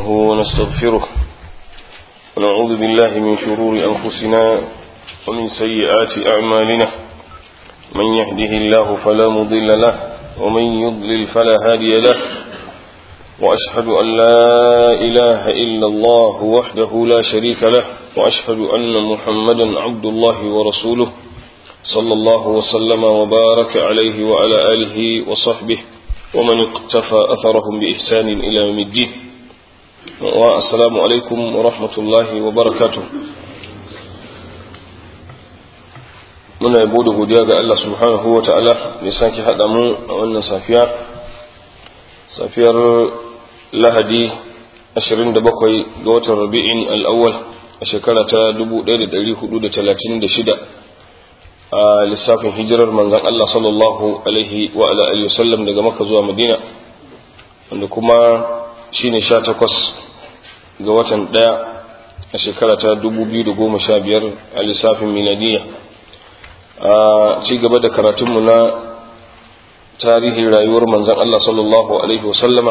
نستعينه ونستغفره ونعوذ بالله من شرور أنفسنا ومن سيئات أعمالنا من يهده الله فلا مضل له ومن يضلل فلا هادي له وأشهد أن لا إله إلا الله وحده لا شريك له وأشهد أن محمدا عبد الله ورسوله صلى الله وسلم وبارك عليه وعلى آله وصحبه ومن اقتفى أثرهم بإحسان إلى يوم الدين والسلام عليكم ورحمة الله وبركاته muna yabo da godiya ga Allah subhanahu wa ta'ala da sake haɗa mu a wannan safiya safiyar lahadi 27 ga watan rabi'in al'awwal a shekara ta 1436 a lissafin hijirar manzan Allah sallallahu alaihi wa ala alihi wasallam daga maka zuwa madina wanda kuma shine 18 ga watan ɗaya a shekara ta 2015 a lissafin miladiyya a ci gaba da karatunmu na tarihin rayuwar manzan Allah sallallahu Alaihi wasallama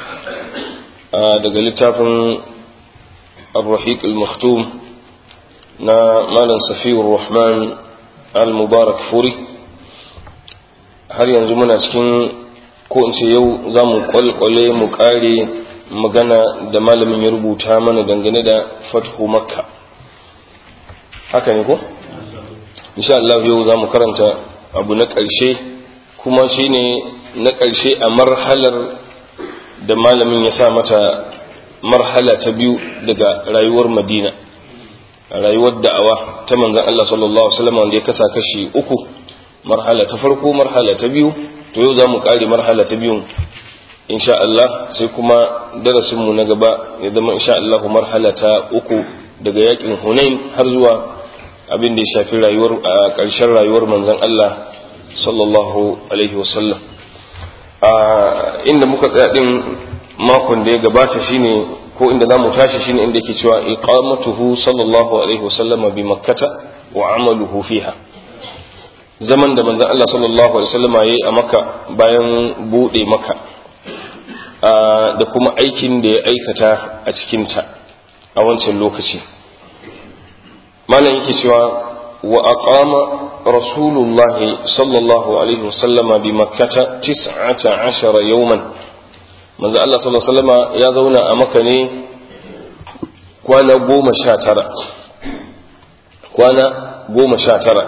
daga littafin al-rahiq al-maktum na malam safiyar rahman al-mubarak furi har yanzu muna cikin ko in ce yau za mu kwalkwale mu kare magana da malamin ya rubuta mana dangane da fathu makka haka ne ko? insha Allah yau za mu karanta abu na ƙarshe kuma shine na ƙarshe a marhalar da malamin ya sa mata marhala ta biyu daga rayuwar madina rayuwar da'awa ta manzan Allah sallallahu Alaihi wasallam wanda ya kasa kashi uku marhala ta farko marhala ta biyu to yau za mu ƙare marhala ta biyun insha Allah sai kuma darasinmu na gaba ya zama insha Allah marhala ta uku daga yakin hunain har zuwa abin da ya shafi rayuwar a ƙarshen rayuwar manzon Allah sallallahu alaihi wasallam a inda muka tsaya din makon da ya gabata shine ko inda zamu tashi shine inda yake cewa iqamatuhu sallallahu alaihi wasallam bi makkata wa amaluhu fiha zaman da manzon Allah sallallahu alaihi wasallam yayi a makka bayan bude makka da kuma aikin da ya aikata a cikin ta a wancan lokaci malam yake cewa wa aqama rasulullahi sallallahu alaihi wasallama bi makkata tis'ata ashara yawman manzo Allah sallallahu alaihi wasallama ya zauna a makka ne kwana goma sha tara kwana goma sha tara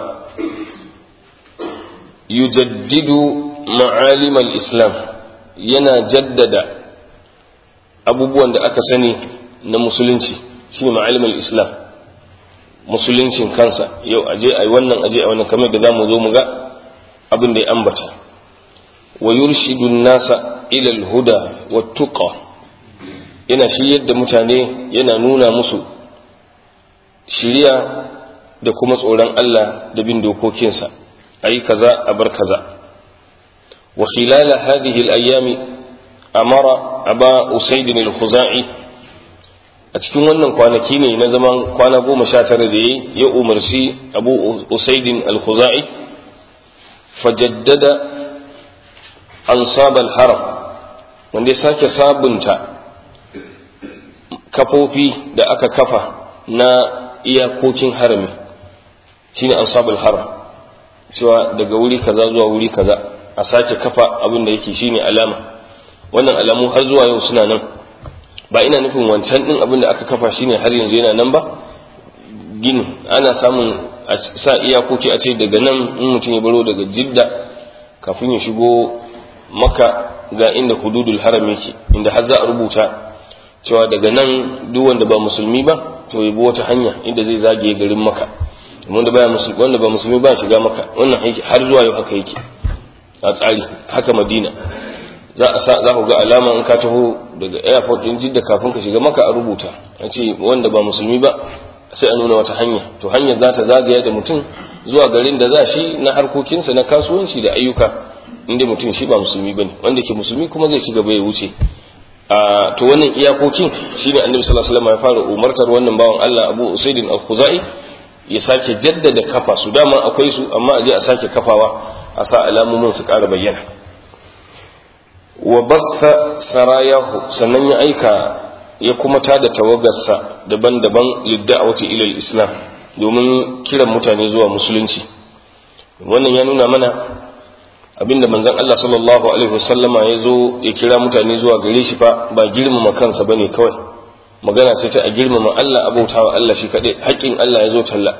yujaddidu ma'alim al-islam yana jaddada abubuwan da aka sani na musulunci shine ma'alim al-islam musuluncin kansa yau aje ai wannan aje ai wannan kamar da zamu zo mu ga abin da ya ambata wa yurshidu nasa ila al-huda wat tuqa yana shiryar da mutane yana nuna musu shiriya da kuma tsoron Allah da bin dokokinsa ayi kaza a bar kaza wa khilala hadhihi al-ayami amara aba usayd al-khuzai a cikin wannan kwanaki ne na zaman kwana goma sha tara da yi ya umarci abu usaidin al-khuzai fajaddada ansab al-haram wanda ya sake sabunta kafofi da aka kafa na iyakokin harami shine ansab al-haram cewa daga wuri kaza zuwa wuri kaza a sake kafa abin da yake shine alama wannan alamu har zuwa yau suna nan ba ina nufin wancan din abin da aka kafa shine har yanzu yana nan ba gini ana samun a sa iyakoki a ce daga nan in mutum ya baro daga jidda kafin ya shigo maka ga inda hududul haram yake inda har za a rubuta cewa daga nan duk wanda ba musulmi ba to ya bi wata hanya inda zai zagaye garin maka wanda ba musulmi wanda ba musulmi ba shiga maka wannan har zuwa yau haka yake a tsari haka madina za a sa za ku ga alama in ka taho daga airport din jidda kafin ka shiga maka a rubuta a ce wanda ba musulmi ba sai a nuna wata hanya to hanyar za ta zagaya da mutum zuwa garin da za shi na harkokinsa na kasuwanci da ayyuka inda mutum shi ba musulmi bane wanda ke musulmi kuma zai shiga bai wuce a to wannan iyakokin shine annabi sallallahu alaihi wasallam ya fara umartar wannan bawan Allah Abu Usaidin al-Khuzai ya sake jaddada kafa su dama akwai su amma a je a sake kafawa a sa alamomin su ƙara bayyana wa basta sarayahu sannan ya aika ya kuma tada tawagarsa daban-daban lidda'awati ila islam domin kiran mutane zuwa musulunci wannan ya nuna mana abinda manzon Allah sallallahu alaihi wasallama ya zo ya kira mutane zuwa gare shi fa ba girmama kansa bane kawai magana ce ta a girmama Allah abautawa Allah shi kaɗai haƙƙin Allah ya zo talla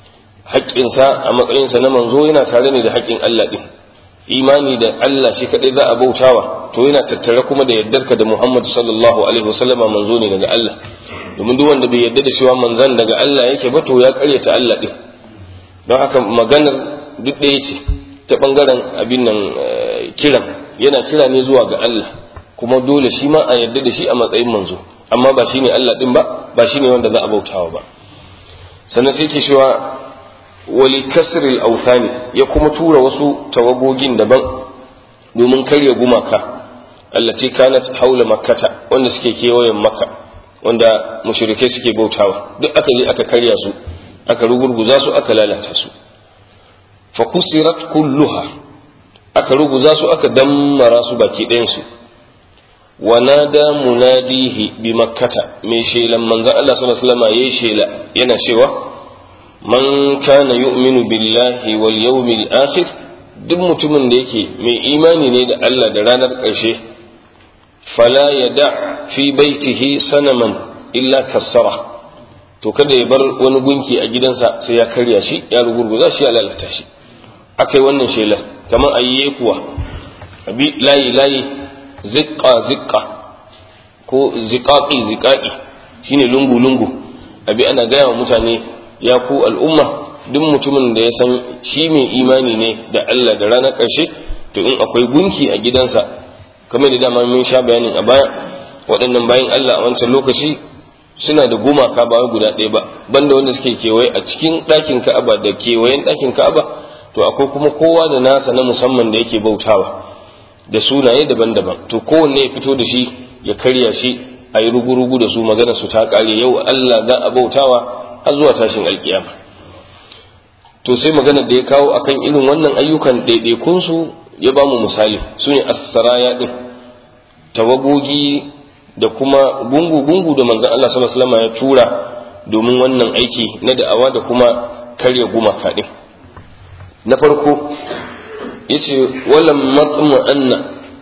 haƙƙinsa a matsayinsa na manzo yana tare ne da haƙƙin Allah ɗin imani da Allah shi kaɗai za a bautawa to yana tattare kuma da yardarka da Muhammad sallallahu alaihi wasallama manzo ne daga Allah domin duk wanda bai yarda da cewa manzan daga Allah yake ba to ya karyata Allah ɗin don haka maganar duk ɗaya ce ta ɓangaren abin nan kiran yana kira ne zuwa ga Allah kuma dole shi ma a yarda da shi a matsayin manzo amma ba shine Allah ɗin ba ba shine wanda za a bautawa ba sannan sai ke cewa wali kasril authani ya kuma tura wasu tawagogin daban domin karya gumaka allati kanat haula makkata wanda suke kewayen makka wanda mushrike suke bautawa duk aka je aka karya su aka rugurguza su aka lalata su fa kusirat kulluha aka ruguza su aka dammara su baki ɗayan su wa nada munadihi bi makkata mai shelan manzon Allah sallallahu alaihi wasallam yayi shela yana cewa man kana yu'minu billahi wal yawmil akhir duk mutumin da yake mai imani ne da Allah da ranar ƙarshe fala yada fi baitihi sanaman illa kassara to kada ya bar wani gunki a gidansa sai ya karya shi ya rugurguza shi ya lalata shi akai wannan shelar kamar ayye kuwa abi layi layi ziqqa ziqqa ko ziqaqi ziqaqi shine lungu lungu abi ana gaya wa mutane ya ku al'umma duk mutumin da ya san shi mai imani ne da Allah da ranar ƙarshe to in akwai gunki a gidansa kamar da dama mun sha bayanin a baya waɗannan bayan Allah a wancan lokaci suna da gumaka ba guda ɗaya ba banda wanda suke kewaye a cikin ɗakin Ka'aba da kewayen ɗakin Ka'aba to akwai kuma kowa da nasa na musamman da yake bautawa da sunaye daban-daban to kowanne ya fito da shi ya karya shi a yi rugu-rugu da su magana su ta ƙare yau Allah za a bautawa har zuwa tashin alkiyama to sai maganar da ya kawo akan irin wannan ayyukan ɗaiɗaikunsu ya ba mu misali su ne assaraya ɗin tawagogi da kuma gungu-gungu da manzan Allah sallallahu alaihi ya tura domin wannan aiki na da'awa da kuma karya gumaka ɗin na farko yace walam matmu anna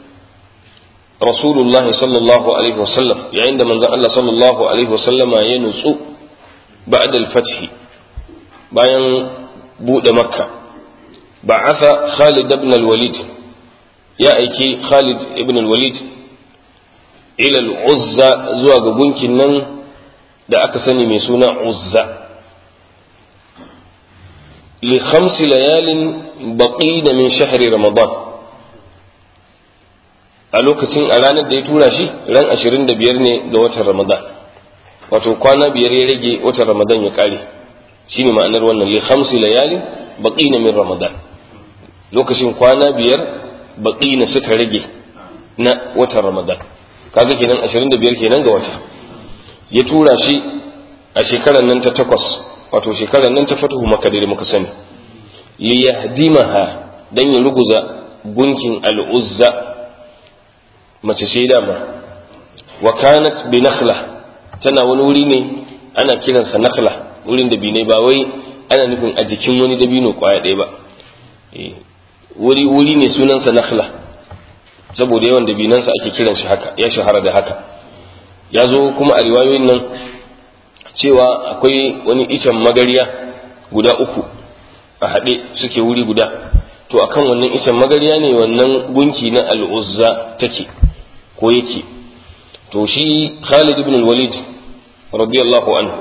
rasulullahi sallallahu alaihi wasallam yayin da manzan Allah sallallahu alaihi wasallama ya nutsu بعد الفتح bayan buɗe makka ba'atha Khalid ibn al-Walid ya aiki Khalid ibn al-Walid ila al-Uzza zuwa ga gunkin nan da aka sani mai suna Uzza li khamsi layalin baqina min shahri Ramadan a lokacin a ranar da ya tura shi ran 25 ne ga watan Ramadan wato kwana biyar ya rage watan ramadan ya kare shine ma'anar wannan li khamsi layalin baqina min ramadan lokacin kwana biyar baqina suka rage na watan ramadan kaga kenan 25 kenan ga wata ya tura shi a shekarar nan ta takwas wato shekarar nan ta fatuhu makka da muka sani li yahdimaha dan ya ruguza gunkin al-uzza mace ce dama wa kanat bi nakhla tana wani wuri ne ana kiransa nakhla wurin da binai ba wai ana nufin a jikin wani dabino kwaya ɗaya ba wuri wuri ne sunansa nakhla saboda yawan dabinansa ake kiran shi haka ya shahara da haka ya zo kuma a riwayoyin nan cewa akwai wani icen magariya guda uku a haɗe suke wuri guda to akan wannan icen magariya ne wannan gunki na al'uzza take ko yake to shi Khalid ibn al-Walid radiyallahu anhu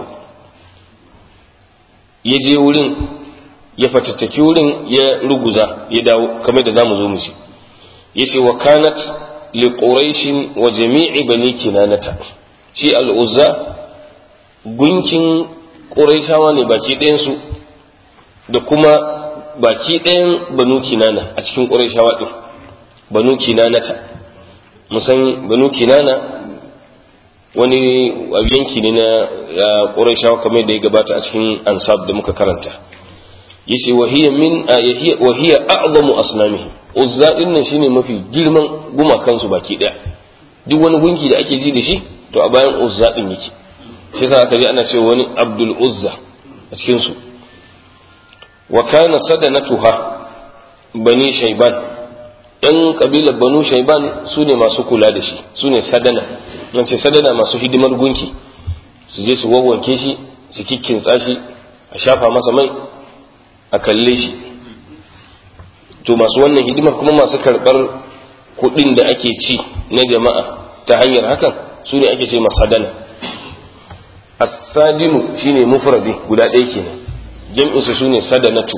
ya je wurin ya fatattaki wurin ya ruguza ya dawo kamar da zamu zo mu ci yace wa kanat li quraish wa jami'i bani kinanata shi al-uzza gunkin quraishawa ne baki ɗayan su da kuma baki ɗayan banu kinana a cikin quraishawa din banu kinanata musan banu kinana wani yanki ne na ƙurashawa kamar da ya gabata a cikin ansab da muka karanta yace wahiya min wahiya a'zamu asnamihi uzza din nan shine mafi girman gumakan su baki daya duk wani gunki da ake ji da shi to a bayan uzza din yake shi yasa aka ji ana cewa wani abdul uzza a cikin su wa kana sadanatuha bani shayban yan kabilar banu shayban su ne masu kula da shi su ne sadana nan ce sadana masu hidimar gunki su je su wawwanke shi su kikkintsa shi a shafa masa mai a kalle shi to masu wannan hidimar kuma masu karɓar kuɗin da ake ci na jama'a ta hanyar hakan su ne ake ce masadana as-sadinu shine mufradi guda ɗaya kenan jam'insu su ne sadanatu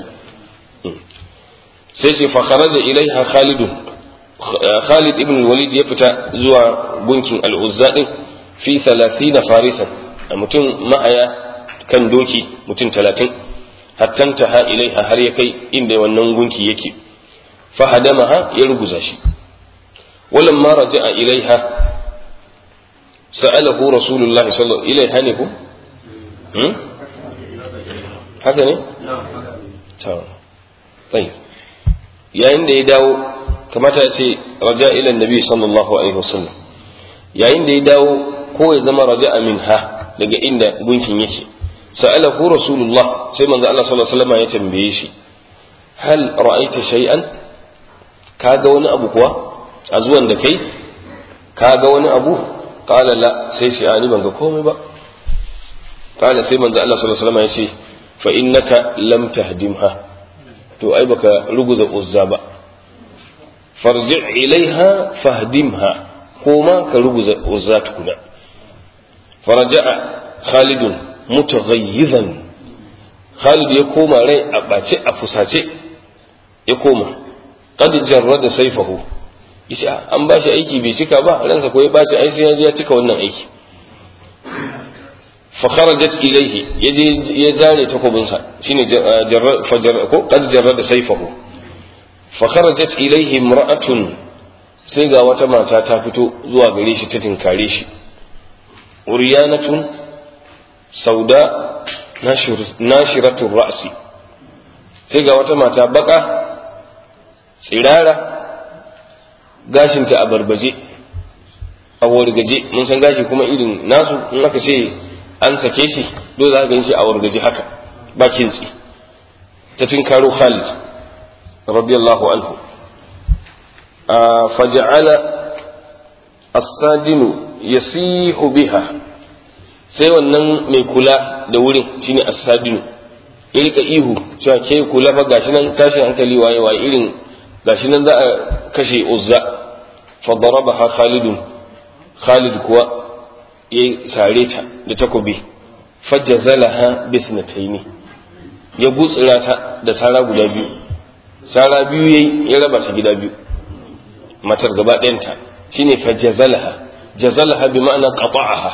sai ce fa kharaja ilaiha khalidun khalid ibn walid ya fita zuwa gunkin al-uzza din fi 30 farisan mutum ma'aya kan doki mutum 30 hatta taha ilaiha har ya kai inda wannan gunki yake fa hadamaha ya ruguza shi walamma raja'a ilaiha sa'alahu rasulullahi sallallahu alaihi ilaiha ne ko haka ne ta tsayi yayin da ya dawo kamata ya ce raja ila nabi sallallahu alaihi wasallam yayin da ya dawo ko ya zama raja minha daga inda gunkin yake sa'alahu rasulullah sai manzo Allah sallallahu alaihi wasallam ya tambaye shi hal ra'aita shay'an kaga wani abu kuwa a zuwan da kai kaga wani abu qala la sai shi ani ban ga komai ba qala sai manzo Allah sallallahu alaihi wasallam ya ce fa innaka lam tahdimha to ai baka ruguza uzza ba farji ilaiha fahdimha koma ka ruguza uzza tukuna faraja'a khalidun mutaghayyizan khalid ya koma rai a bace a fusace ya koma qad jarrada sayfahu yace an ba shi aiki bai cika ba ransa ko ya bashi ai sai ya cika wannan aiki fa kharajat ilayhi yaje ya zare takobinsa shine fajar ko qad jarrada sayfahu fa kharajat ilayhi imra'atun sai ga wata mata ta fito zuwa gare shi ta tinkare shi uryanatun sauda nashiratul ra'si sai ga wata mata baka tsirara gashinta a barbaje a wargaje mun san gashi kuma irin nasu in aka ce an sake shi dole za ka gan shi a wargaje haka ba kintsi ta tunkaro Khalid radiyallahu anhu faja'ala as-sadinu yasihu biha sai wannan mai kula da wurin shine as-sadinu ya rika ihu cewa ke kula fa gashi nan tashin hankali waye waye irin gashi nan za a kashe uzza fa darabaha khalidun khalid kuwa ya sare ta da takobi fajazalaha bithnataini ya gutsira ta da sara guda biyu sara biyu yayi ya raba ta gida biyu matar gaba ɗayanta shine fajazalaha jazalaha bi ma'ana qata'aha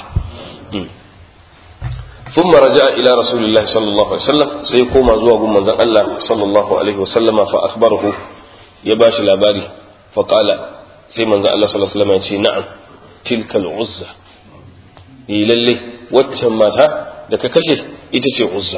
ثم رجع إلى رسول الله صلى الله عليه وسلم سيقوم زوا من الله صلى الله عليه وسلم فأخبره يباش الأباري فقال سيما الله صلى الله عليه وسلم يقول نعم تلك العزة للي واتمتها لك كشف إتسي عزة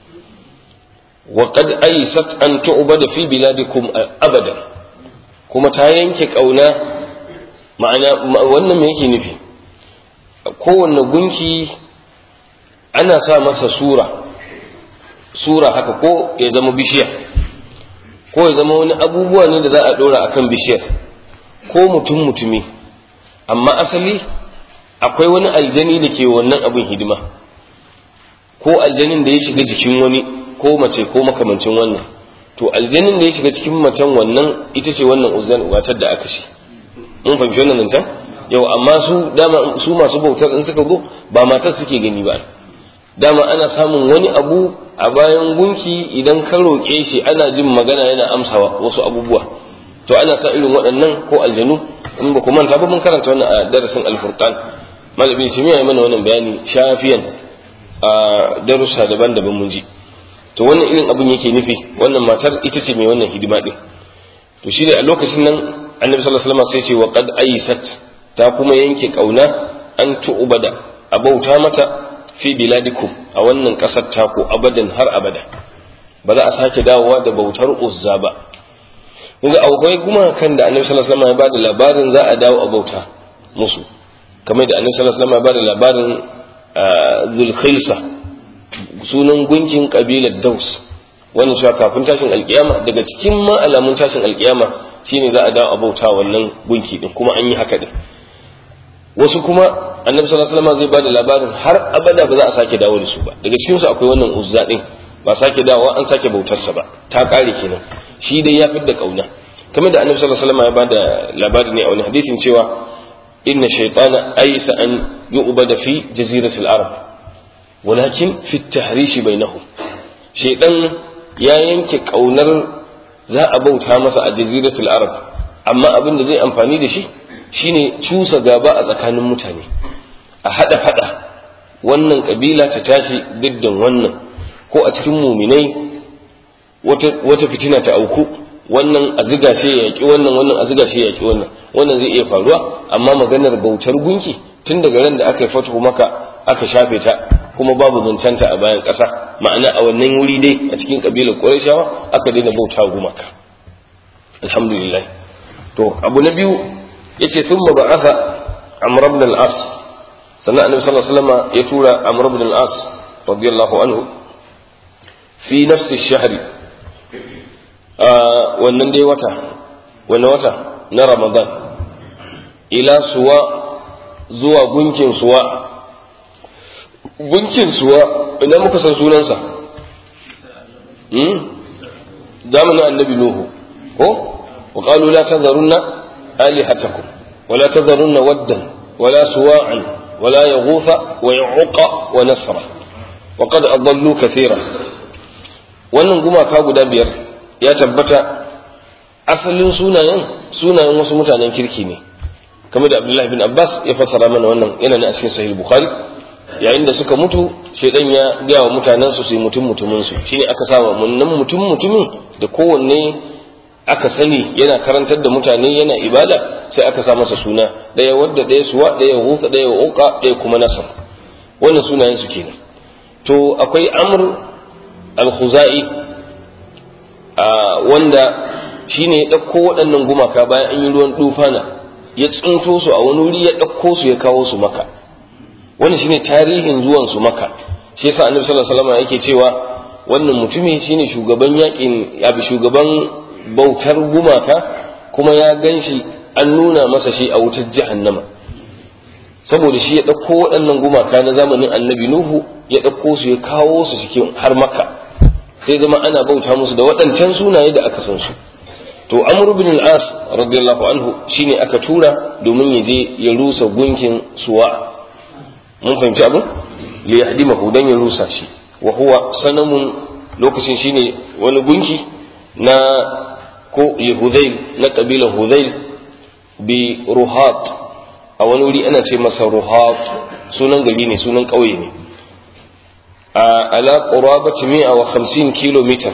وقد أيست أن تعبد في بلادكم أبدا كما تاينك أونا معنى wannan me yake nufi kowanne gunki ana sa masa sura sura haka ko ya zama bishiya ko ya zama wani abubuwa ne da za a dora akan bishiyar ko mutum mutumi amma asali akwai wani aljani da ke wannan abin hidima ko aljanin da ya shiga jikin wani ko mace ko makamancin wannan to aljanin da ya shiga cikin macen wannan ita ce wannan uzan watar da aka shi mun fahimci wannan zancen yau amma su dama su masu bautar in suka zo ba matar suke gani ba dama ana samun wani abu a bayan gunki idan ka roƙe shi ana jin magana yana amsawa wasu abubuwa to ana sa irin waɗannan ko aljanu in ba ku manta ba mun karanta wannan a darasin alfurqan malamin shi ya mana wannan bayani shafiyan a darussa daban-daban mun ji to wannan irin abun yake nufi wannan matar ita ce mai wannan hidima din to shi ne a lokacin nan annabi sallallahu alaihi wasallam sai ce wa qad aysat ta kuma yanke kauna an tu'bada a bauta mata fi biladikum a wannan kasar taku abadan har abada ba za a sake dawowa da bautar uzza ba kunga akwai gumakan da annabi sallallahu alaihi wasallam ya bada labarin za a dawo a bauta musu kamar da annabi sallallahu alaihi wasallam ya bada labarin zulkhaisa sunan gunkin kabilar daus wannan cewa kafin tashin alkiyama daga cikin ma alamun tashin alkiyama shine za a dawo a bauta wannan gunki din kuma an yi haka din wasu kuma annabi sallallahu alaihi wasallam zai bada labarin har abada ba za a sake dawo da su ba daga cikin su akwai wannan uzza din ba sake dawowa an sake bautarsa ba ta kare kenan shi dai ya fidda kauna kamar da annabi sallallahu alaihi wasallam ya bada labari ne a wani hadisin cewa inna shaytana aysa an yu'bada fi jaziratil arab walakin fi at-tahrish bainahum shaytan ya yanke kaunar za a bauta masa a jaziratul arab amma abin da zai amfani da shi shine cusa gaba a tsakanin mutane a hada fada wannan kabila ta tashi diddan wannan ko a cikin muminai wata fitina ta auku wannan a ziga shi ya yaki wannan wannan a ziga shi ya yaki wannan wannan zai iya faruwa amma maganar bautar gunki tun daga ran da aka yi fatuhu maka aka shafe ta kuma babu zancanta a bayan ƙasa ma'ana a wannan wuri dai a cikin ƙabilar ƙurashawa aka daina bauta gumaka alhamdulillah to abu na biyu yace thumma ba'atha amr ibn al-as sannan annabi sallallahu alaihi wasallam ya tura amr ibn al-as radiyallahu anhu fi nafsi ash-shahr wannan dai wata wannan wata na ramadan ila suwa zuwa gunkin suwa gunkin suwa idan muka san sunansa zamanin annabi nuhu ko wa qalu la tadharunna alihatakum wa la tadharunna waddan wa la suwa'an wa la yaghutha wa ya'uqa wa nasra wa qad adallu kathira wannan gumaka guda biyar ya tabbata asalin sunayen sunayen wasu mutanen kirki ne kamar da abdullahi bin abbas ya fassara mana wannan yana ne a cikin sahih bukhari yayin da suka mutu shaidan ya gaya wa mutanen su su mutum mutumin su shine aka sa munnan mutum mutumin da kowanne aka sani yana karantar da mutane yana ibada sai aka sa masa suna daya wadda daya suwa daya hufa daya uqa daya kuma nasar wannan sunayen su kenan to akwai amr al-khuzai wanda shine ya dauko waɗannan gumaka bayan an yi ruwan dufana ya tsinto su a wani wuri ya dauko su ya kawo su maka wannan shine tarihin zuwan su maka shi yasa annabi sallallahu alaihi wasallam yake cewa wannan mutumi shine shugaban yakin abi shugaban bautar gumaka kuma ya ganshi an nuna masa shi a wutar jahannama saboda shi ya ɗauko waɗannan gumaka na zamanin annabi nuhu ya ɗauko su ya kawo su cikin har maka sai zama ana bauta musu da waɗancan sunaye da aka san su to amr ibn al-as radiyallahu anhu shine aka tura domin ya je ya rusa gunkin suwa mun fahimci abin li yahdimahu dan ya rusa shi wa huwa sanamun lokacin shine wani gunki na ko yahudail na kabilan hudail bi ruhat a wani wuri ana ce masa ruhat sunan gari ne sunan ƙauye ne a ala qurabati 150 kilometer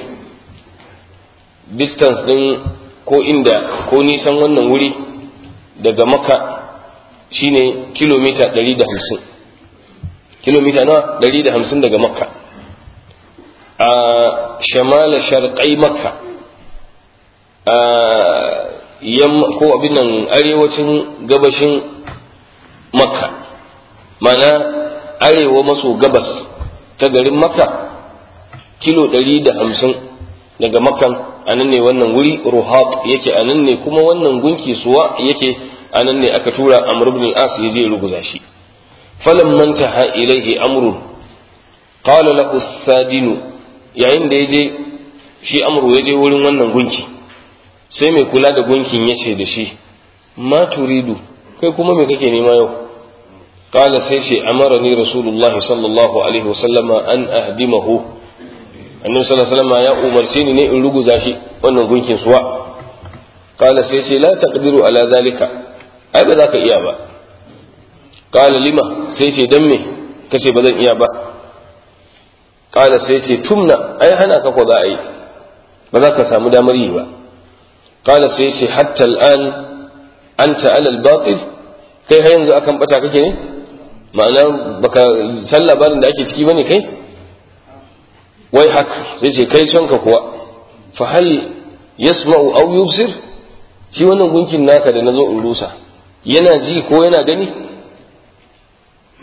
distance din ko inda ko nisan wannan wuri daga maka shine kilomita 150 kilomita nawa 150 daga makka a shamala sharqai makka a yamma ko abin nan arewacin gabashin makka mana arewa maso gabas ta garin makka kilo 150 daga makkan a nan ne wannan wuri ruhat yake a nan ne kuma wannan gunki suwa yake a nan ne aka tura amr ibn as ya je ruguza shi فلما انتهى إليه أمر قال له السادن yayin da ya je shi amru ya je wurin wannan gunki sai mai kula da gunkin ya ce da shi ma turidu kai kuma me kake nema yau qala sai ce amarani rasulullahi sallallahu alaihi wasallama an ahdimahu annabi sallallahu alaihi wasallama ya umarce ni ne in ruguza shi wannan gunkin suwa qala sai ce la taqdiru ala zalika ai ba za ka iya ba qala lima sai ce dan me kace ba zan iya ba qala sai ce tumna ai hana ka ko za a yi ba za ka samu damar yi ba qala sai ce hatta al'an anta ala al-batil kai har yanzu akan bata kake ne ma'ana baka san labarin da ake ciki bane kai wai haka sai ce kai canka kuwa fa hal yasma'u aw yubsir shi wannan gunkin naka da nazo in rusa yana ji ko yana gani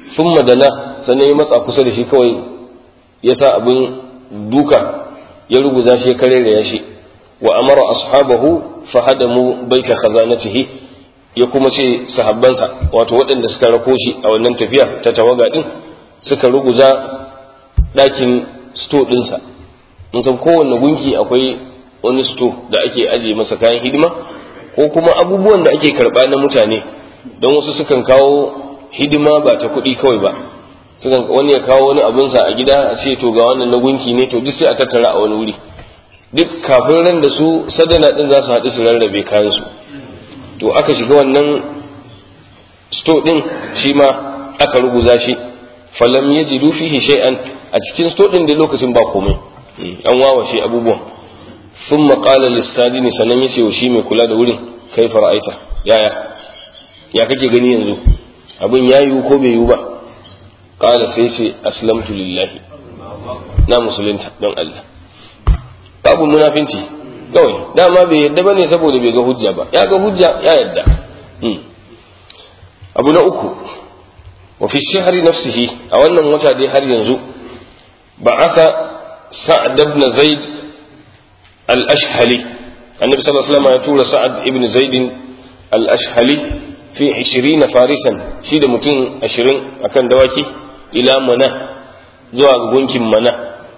thumma dana sannan ya matsa kusa da shi kawai ya sa abin duka ya ruguza shi ya karere ya shi wa amara ashabahu fahadamu baita khazanatihi ya kuma ce sahabbansa wato waɗanda suka rako shi a wannan tafiya ta tawaga din suka ruguza ɗakin sto ɗinsa in san kowanne gunki akwai wani sto da ake aje masa kayan hidima ko kuma abubuwan da ake karɓa na mutane don wasu sukan kawo hidima ba ta kuɗi kawai ba sukan wani ya kawo wani abinsa a gida a ce to ga wannan na gunki ne to duk sai a tattara a wani wuri duk kafin ran da su sadana din za su haɗu su rarrabe kayan su to aka shiga wannan sto din shi ma aka ruguza shi falam yajidu fihi shay'an a cikin sto din da lokacin ba komai an wawashe abubuwan thumma qala lis-sadini sanan yace wa shi mai kula da wurin kai fara'aita yaya ya kake gani yanzu abin ya yiwu ko bai yiwu ba qala sai ce aslamtu lillahi na musulunta don Allah babu munafinci kawai dama bai yadda bane saboda bai ga hujja ba ya ga hujja ya yadda abu na uku wa fi shahri nafsihi a wannan wata dai har yanzu ba'atha sa'ad ibn zaid al-ashhali annabi sallallahu alaihi wasallam ya tura sa'ad ibn zaid al-ashhali fi 20 farisan shi da mutum 20 akan dawaki ila mana zuwa gunkin mana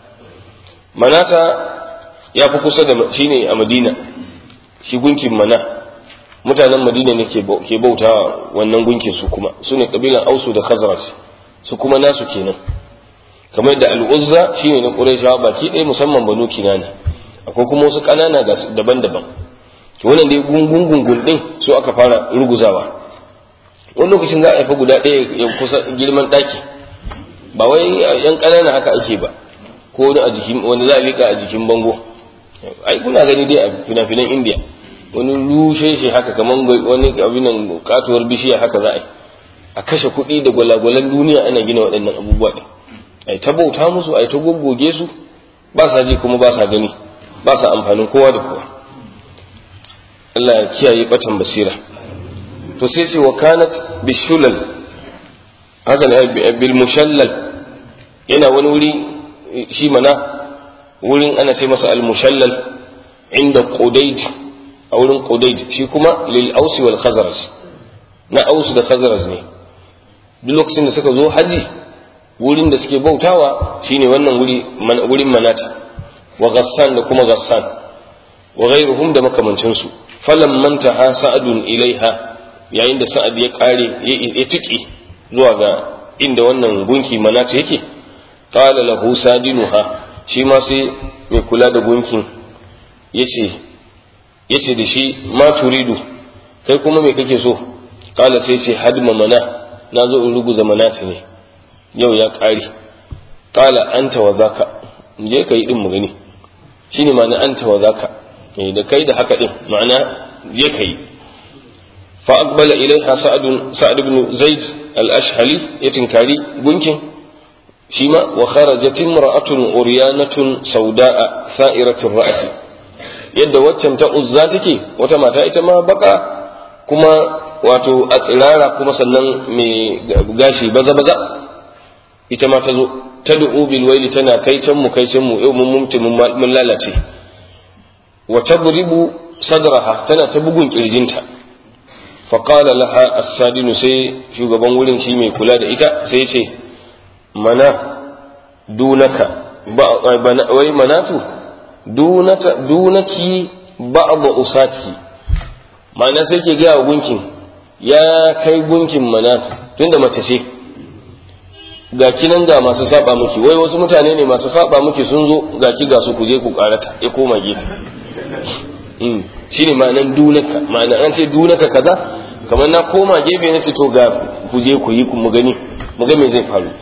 manata ya fi kusa da shi ne a madina shi gunkin mana mutanen madina ne ke bauta wannan gunkin su kuma su ne kabilan ausu da khazraj su kuma nasu kenan kamar da al'uzza shi ne na ƙurayshawa baki ɗaya musamman banu kinani akwai kuma wasu ƙanana daban-daban to wannan dai gungun gungun ɗin su aka fara ruguzawa wani lokacin za a haifa guda ɗaya ya kusa girman ɗaki ba wai yan ƙanana haka ake ba ko wani a jikin wani za a liƙa a jikin bango ai kuna gani dai a fina-finan indiya wani rushe shi haka kamar wani abinan katuwar bishiya haka za a yi a kashe kuɗi da gwalagwalan duniya ana gina waɗannan abubuwa ɗin ai ta bauta musu ai ta goggoge su ba sa ji kuma ba sa gani ba sa amfanin kowa da kowa Allah ya kiyaye batan basira to sai ce wa kanat bishulal haka ne bil mushallal yana wani wuri shi mana wurin ana ce masa al mushallal inda qudayd a wurin qudayd shi kuma lil aus wal khazraj na aus da khazraj ne duk lokacin da suka zo haji wurin da suke bautawa shine wannan wuri wurin manata wa ghassan da kuma ghassan wa ghairuhum da makamancinsu falamman taha sa'adun ilaiha yayin da sa'ad ya kare ya tuki zuwa ga inda wannan gunki manata yake qala lahu sadinuha shi ma sai mai kula da gunkin yace yace da shi ma turidu kai kuma me kake so qala sai ce hadma mana na zo in ruguza manata ne yau ya kare qala anta wa zaka je kai din mu gani shine ma'ana anta wa zaka da kai da haka din ma'ana je kai فأقبل إليها سعد سعد بن زيد الأشهلي يتنكاري بنكين شيما وخرجت امرأة عريانة سوداء ثائرة الرأس yadda waccan ta uzza take wata mata ita ma baka kuma wato a tsirara kuma sannan mai gashi baza baza ita ma ta zo ta du'u bil waili tana kai can mu kai can mu yau mun mumti mun lalace wa tadribu sadraha tana ta bugun kirjinta faƙala laha as-sadinu sai shugaban wurin shi mai kula da ita sai ce mana dunaka wai manatu dunaki ba'd usatki ma'ana sai ke gaya wa gunkin ya kai gunkin manatu tunda mace ce ga kinan ga masu saba miki wai wasu mutane ne masu saba miki sun zo ga ki ga su ku je ku karata ya koma gefe shine ma'anan dunaka ma'ana an ce dunaka kaza kamar na koma gefe na ce to ga ku je ku yi mu gani mu ga me zai faru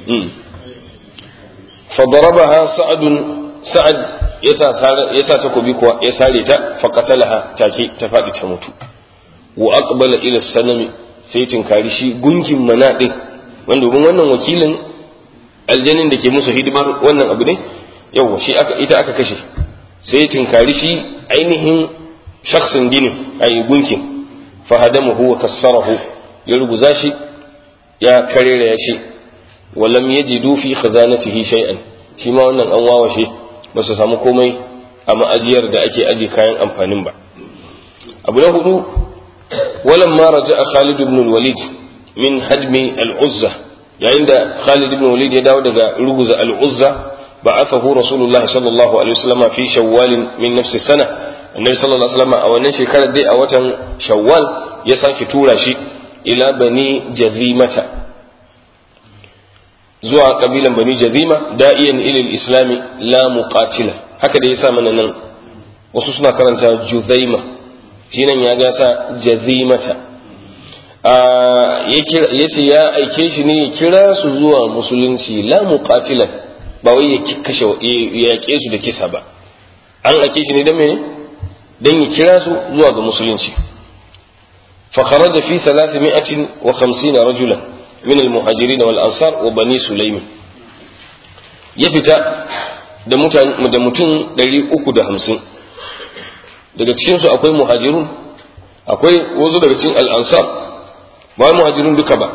fa darabaha sa'adun sa'ad yasa yasa takobi kuwa ya sare ta fa qatalaha take ta fadi ta mutu wa aqbala ila sanami sai tinkari shi gunkin manadin wanda domin wannan wakilin aljanin da ke musu hidimar wannan abu ne yawa shi aka ita aka kashe sai tinkari shi ainihin shaksin ginin a gunkin fahadamuhu wa kassarahu ya ruguza shi ya karera ya shi walam yajidu fi khazanatihi shay'an shi ma wannan an wawashe ba su samu komai a ma'ajiyar da ake aje kayan amfanin ba abu na hudu walam ma raja'a Khalid ibn al-Walid min hadmi al-Uzza yayin da Khalid ibn Walid ya dawo daga ruguza al-Uzza ba'athahu Rasulullahi sallallahu alaihi wasallam fi Shawwal min nafsi sana annabi sallallahu alaihi wasallam a wannan shekarar dai a watan Shawwal ya sake tura shi ila bani Jazimata zuwa kabilan bani Jazima da'iyan ila al-islami la muqatila haka da yasa mana nan wasu suna karanta Juzaima shi nan ya gasa Jazimata ya ce ya aike shi ne ya kira su zuwa musulunci la muqatilan ba wai ya kashe ya yaƙe su da kisa ba an aike shi ne dan mene dan ya kira su zuwa ga musulunci fa kharaja fi 350 rajulan min al-muhajirin wal ansar wa bani sulaym ya fita da mutan da mutum 350 daga cikin su akwai muhajirun akwai wasu daga cikin al-ansar ba muhajirun duka ba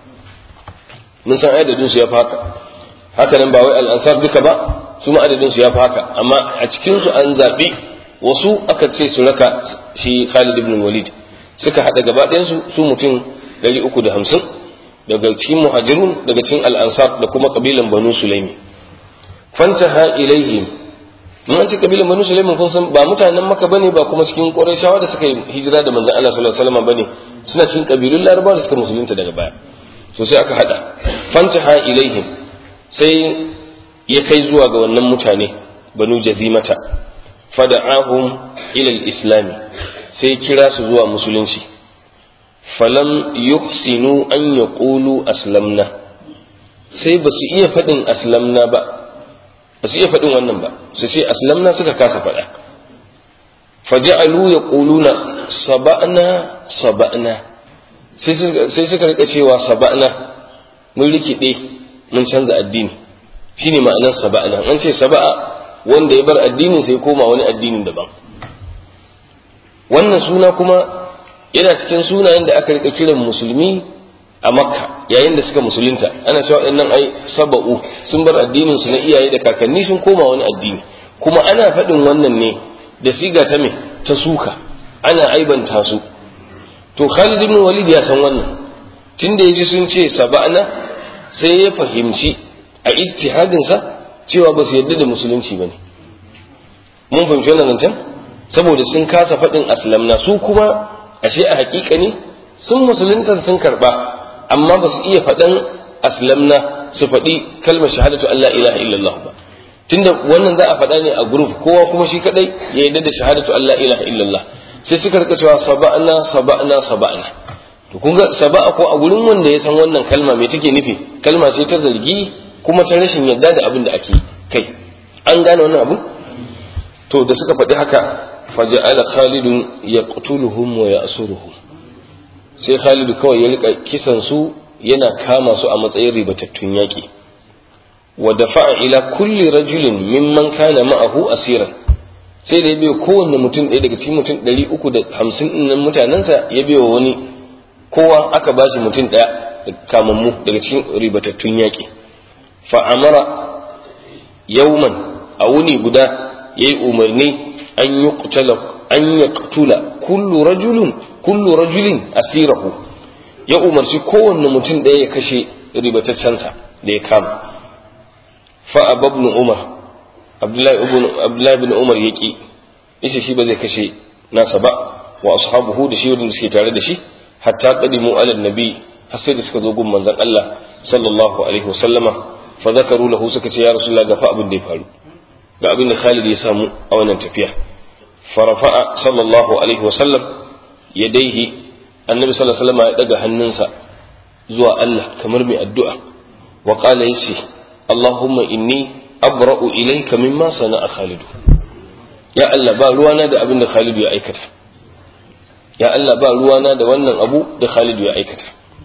mun san adadin su ya fi haka haka nan ba wai al'ansar duka ba su ma adadin su ya fi haka amma a cikin su an zaɓi wasu aka ce su raka shi Khalid ibn Walid suka haɗa gaba ɗayan su su mutum 350 daga cikin muhajirun daga cikin al'ansar da kuma kabilan Banu Sulaimi fantaha ilaihim mun ce kabilan Banu Sulaimi kun san ba mutanen Makka bane ba kuma cikin Qurayshawa da suka yi hijira da manzon Allah sallallahu alaihi wasallam bane suna cikin kabilun Larabawa da suka musulunta daga baya so sai aka hada fantaha ilaihim sai ya kai zuwa ga wannan mutane banu jazimata fada'ahum ila al-islam sai kira su zuwa musulunci falam yuhsinu an yaqulu aslamna sai ba su iya faɗin aslamna ba ba su iya faɗin wannan ba su ce aslamna suka kasa faɗa faja'alu yaquluna saba'na saba'na sai suka rika cewa saba'na mun rikide mun canza addini shine ma'anar saba'na an ce saba'a wanda ya bar addinin sai koma wani addinin daban wannan suna kuma yana cikin sunayen da aka rika kiran musulmi a makka yayin da suka musulunta ana cewa nan ai saba'u sun bar addinin su na iyaye da kakanni sun koma wani addini kuma ana faɗin wannan ne da siga ta me ta suka ana aibanta su to Khalid ibn Walid ya san wannan tunda yaji sun ce saba'na sai ya fahimci a ijtihadin sa cewa ba su yarda da musulunci bane mun fahimci wannan zancen saboda sun kasa faɗin aslamna su kuma ashe a hakika ne sun musulunta sun karba amma ba su iya faɗan aslamna su faɗi kalmar shahadatu Allah ilaha illallah ba tunda wannan za a faɗa ne a group kowa kuma shi kadai ya yarda da shahadatu Allah ilaha illallah sai suka rika cewa saba'na saba'na saba'na to kun ga saba'a ko a gurin wanda ya san wannan kalma me take nufi kalma ce ta zargi kuma ta rashin yarda da abin da ake kai an gane wannan abu to da suka faɗi haka faja'ala khalidun yaqtuluhum wa ya'suruhum sai khalidu kawai ya rika kisan su yana kama su a matsayin ribatattun yaƙi wa dafa'a ila kulli rajulin mimman kana ma'ahu asiran sai da ya biyo kowanne mutum ɗaya daga cikin mutum ɗari uku da hamsin ɗin mutanensa ya biyo wani kowa aka ba shi mutum ɗaya kamammu daga cikin ribatattun yaƙi fa'amara yauman a wuni guda ya yi umarni an yi an ya ƙutula kullu rajulun kullu rajulin asirahu ya umarci kowanne mutum ɗaya ya kashe ribataccensa da ya kama fa'a babnu umar abdullahi bin umar ya ƙi yace shi ba zai kashe nasa ba wa ashabuhu da shi wanda suke tare da shi hatta qadimu ala nabi har sai da suka zo gun manzon Allah sallallahu alaihi wasallama fa zakaru lahu suka ce ya rasulullah ga fa abin da ya faru ga abin da Khalid ya samu a wannan tafiya farafa'a sallallahu alaihi wasallam yadaihi annabi sallallahu alaihi wasallama ya daga hannunsa zuwa Allah kamar mai addu'a wa qala yace Allahumma inni abra'u ilayka mimma sana'a Khalid ya Allah ba ruwana da abin da Khalid ya aikata ya Allah ba ruwana da wannan abu da Khalid ya aikata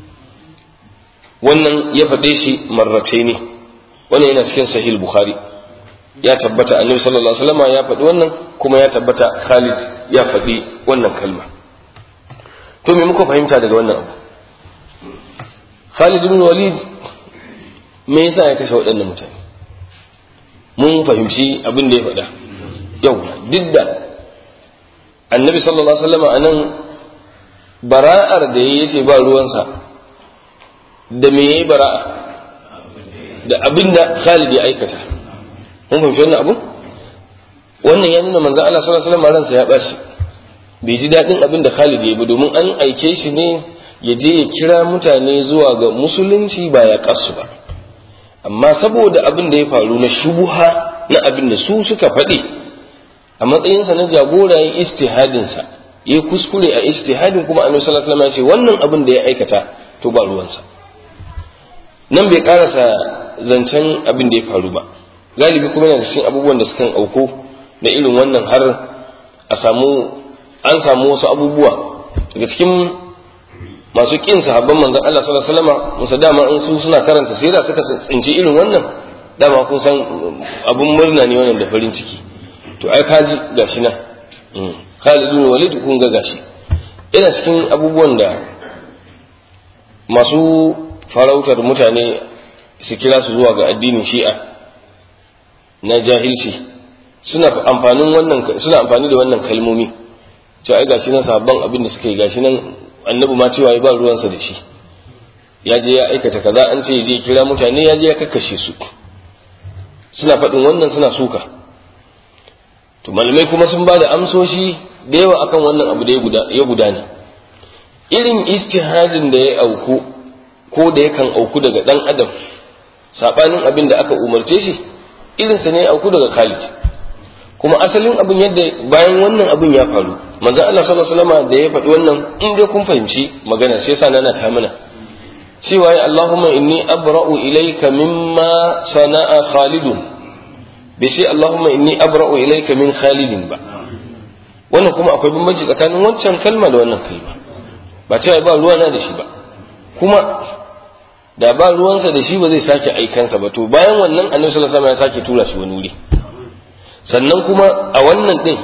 wannan ya faɗe shi marratai ne wannan yana cikin sahih bukhari ya tabbata annabi sallallahu alaihi wasallam ya faɗi wannan kuma ya tabbata Khalid ya faɗi wannan kalma to me muka fahimta daga wannan abu Khalid ibn Walid me yasa ya kashe waɗannan mutane mun fahimci abin da ya faɗa yau duk da annabi sallallahu alaihi wasallam anan bara'ar da ya ce ba ruwansa da me yayi bara'a da abin da Khalid ya aikata mun fahimci wannan abu wannan ya nuna manzon Allah sallallahu alaihi wasallam ransa ya bashi bai ji daɗin abin da Khalid ya yi ba domin an aike shi ne ya je ya kira mutane zuwa ga musulunci ba ya kasu ba amma saboda abin da ya faru na shubuha na abin da su suka faɗi a matsayinsa na jagora ya istihadinsa ya kuskure a istihadin kuma annabi sallallahu alaihi wasallam ya ce wannan abin da ya aikata to ba ruwansa nan bai karasa zancen abin da ya faru ba galibi kuma yana cikin abubuwan da sukan auko da irin wannan har a samu an samu wasu abubuwa daga cikin masu kin sahabban manzon Allah sallallahu alaihi wasallam musa dama in su suna karanta sira suka tsinci irin wannan dama kun san abun murna ne wannan da farin ciki to ai kaji gashi nan Khalid bin Walid kun ga gashi ina cikin abubuwan da masu farautar mutane su kira su zuwa ga addinin Shi'a na jahilci suna amfanin wannan suna amfani da wannan kalmomi to ai gashi nan sahabban abin da suka yi gashi nan annabi ma cewa ya ba ruwansa da shi ya je ya aikata kaza an ce je kira mutane ya je ya kakkashe su suna faɗin wannan suna suka to malamai kuma sun ba da amsoshi da yawa akan wannan abu da ya gudana irin istihadin da ya auku ko da yakan auku daga ɗan adam saɓanin abin da aka umarce shi irinsa ne ya auku daga Khalid kuma asalin abin yadda bayan wannan abin ya faru manzo Allah sallallahu alaihi wasallam da ya faɗi wannan in dai kun fahimci magana sai yasa nana ta mana cewa ya Allahumma inni abra'u ilayka mimma sana'a Khalidun bai sai Allahumma inni abra'u ilayka min Khalidin ba wannan kuma akwai bambanci tsakanin wancan kalma da wannan kalma ba cewa ba ruwa na da shi ba kuma da ba ruwansa da shi ba zai sake aikansa ba to bayan wannan annabi sallallahu alaihi wasallam ya sake tura shi wani wuri sannan kuma a wannan din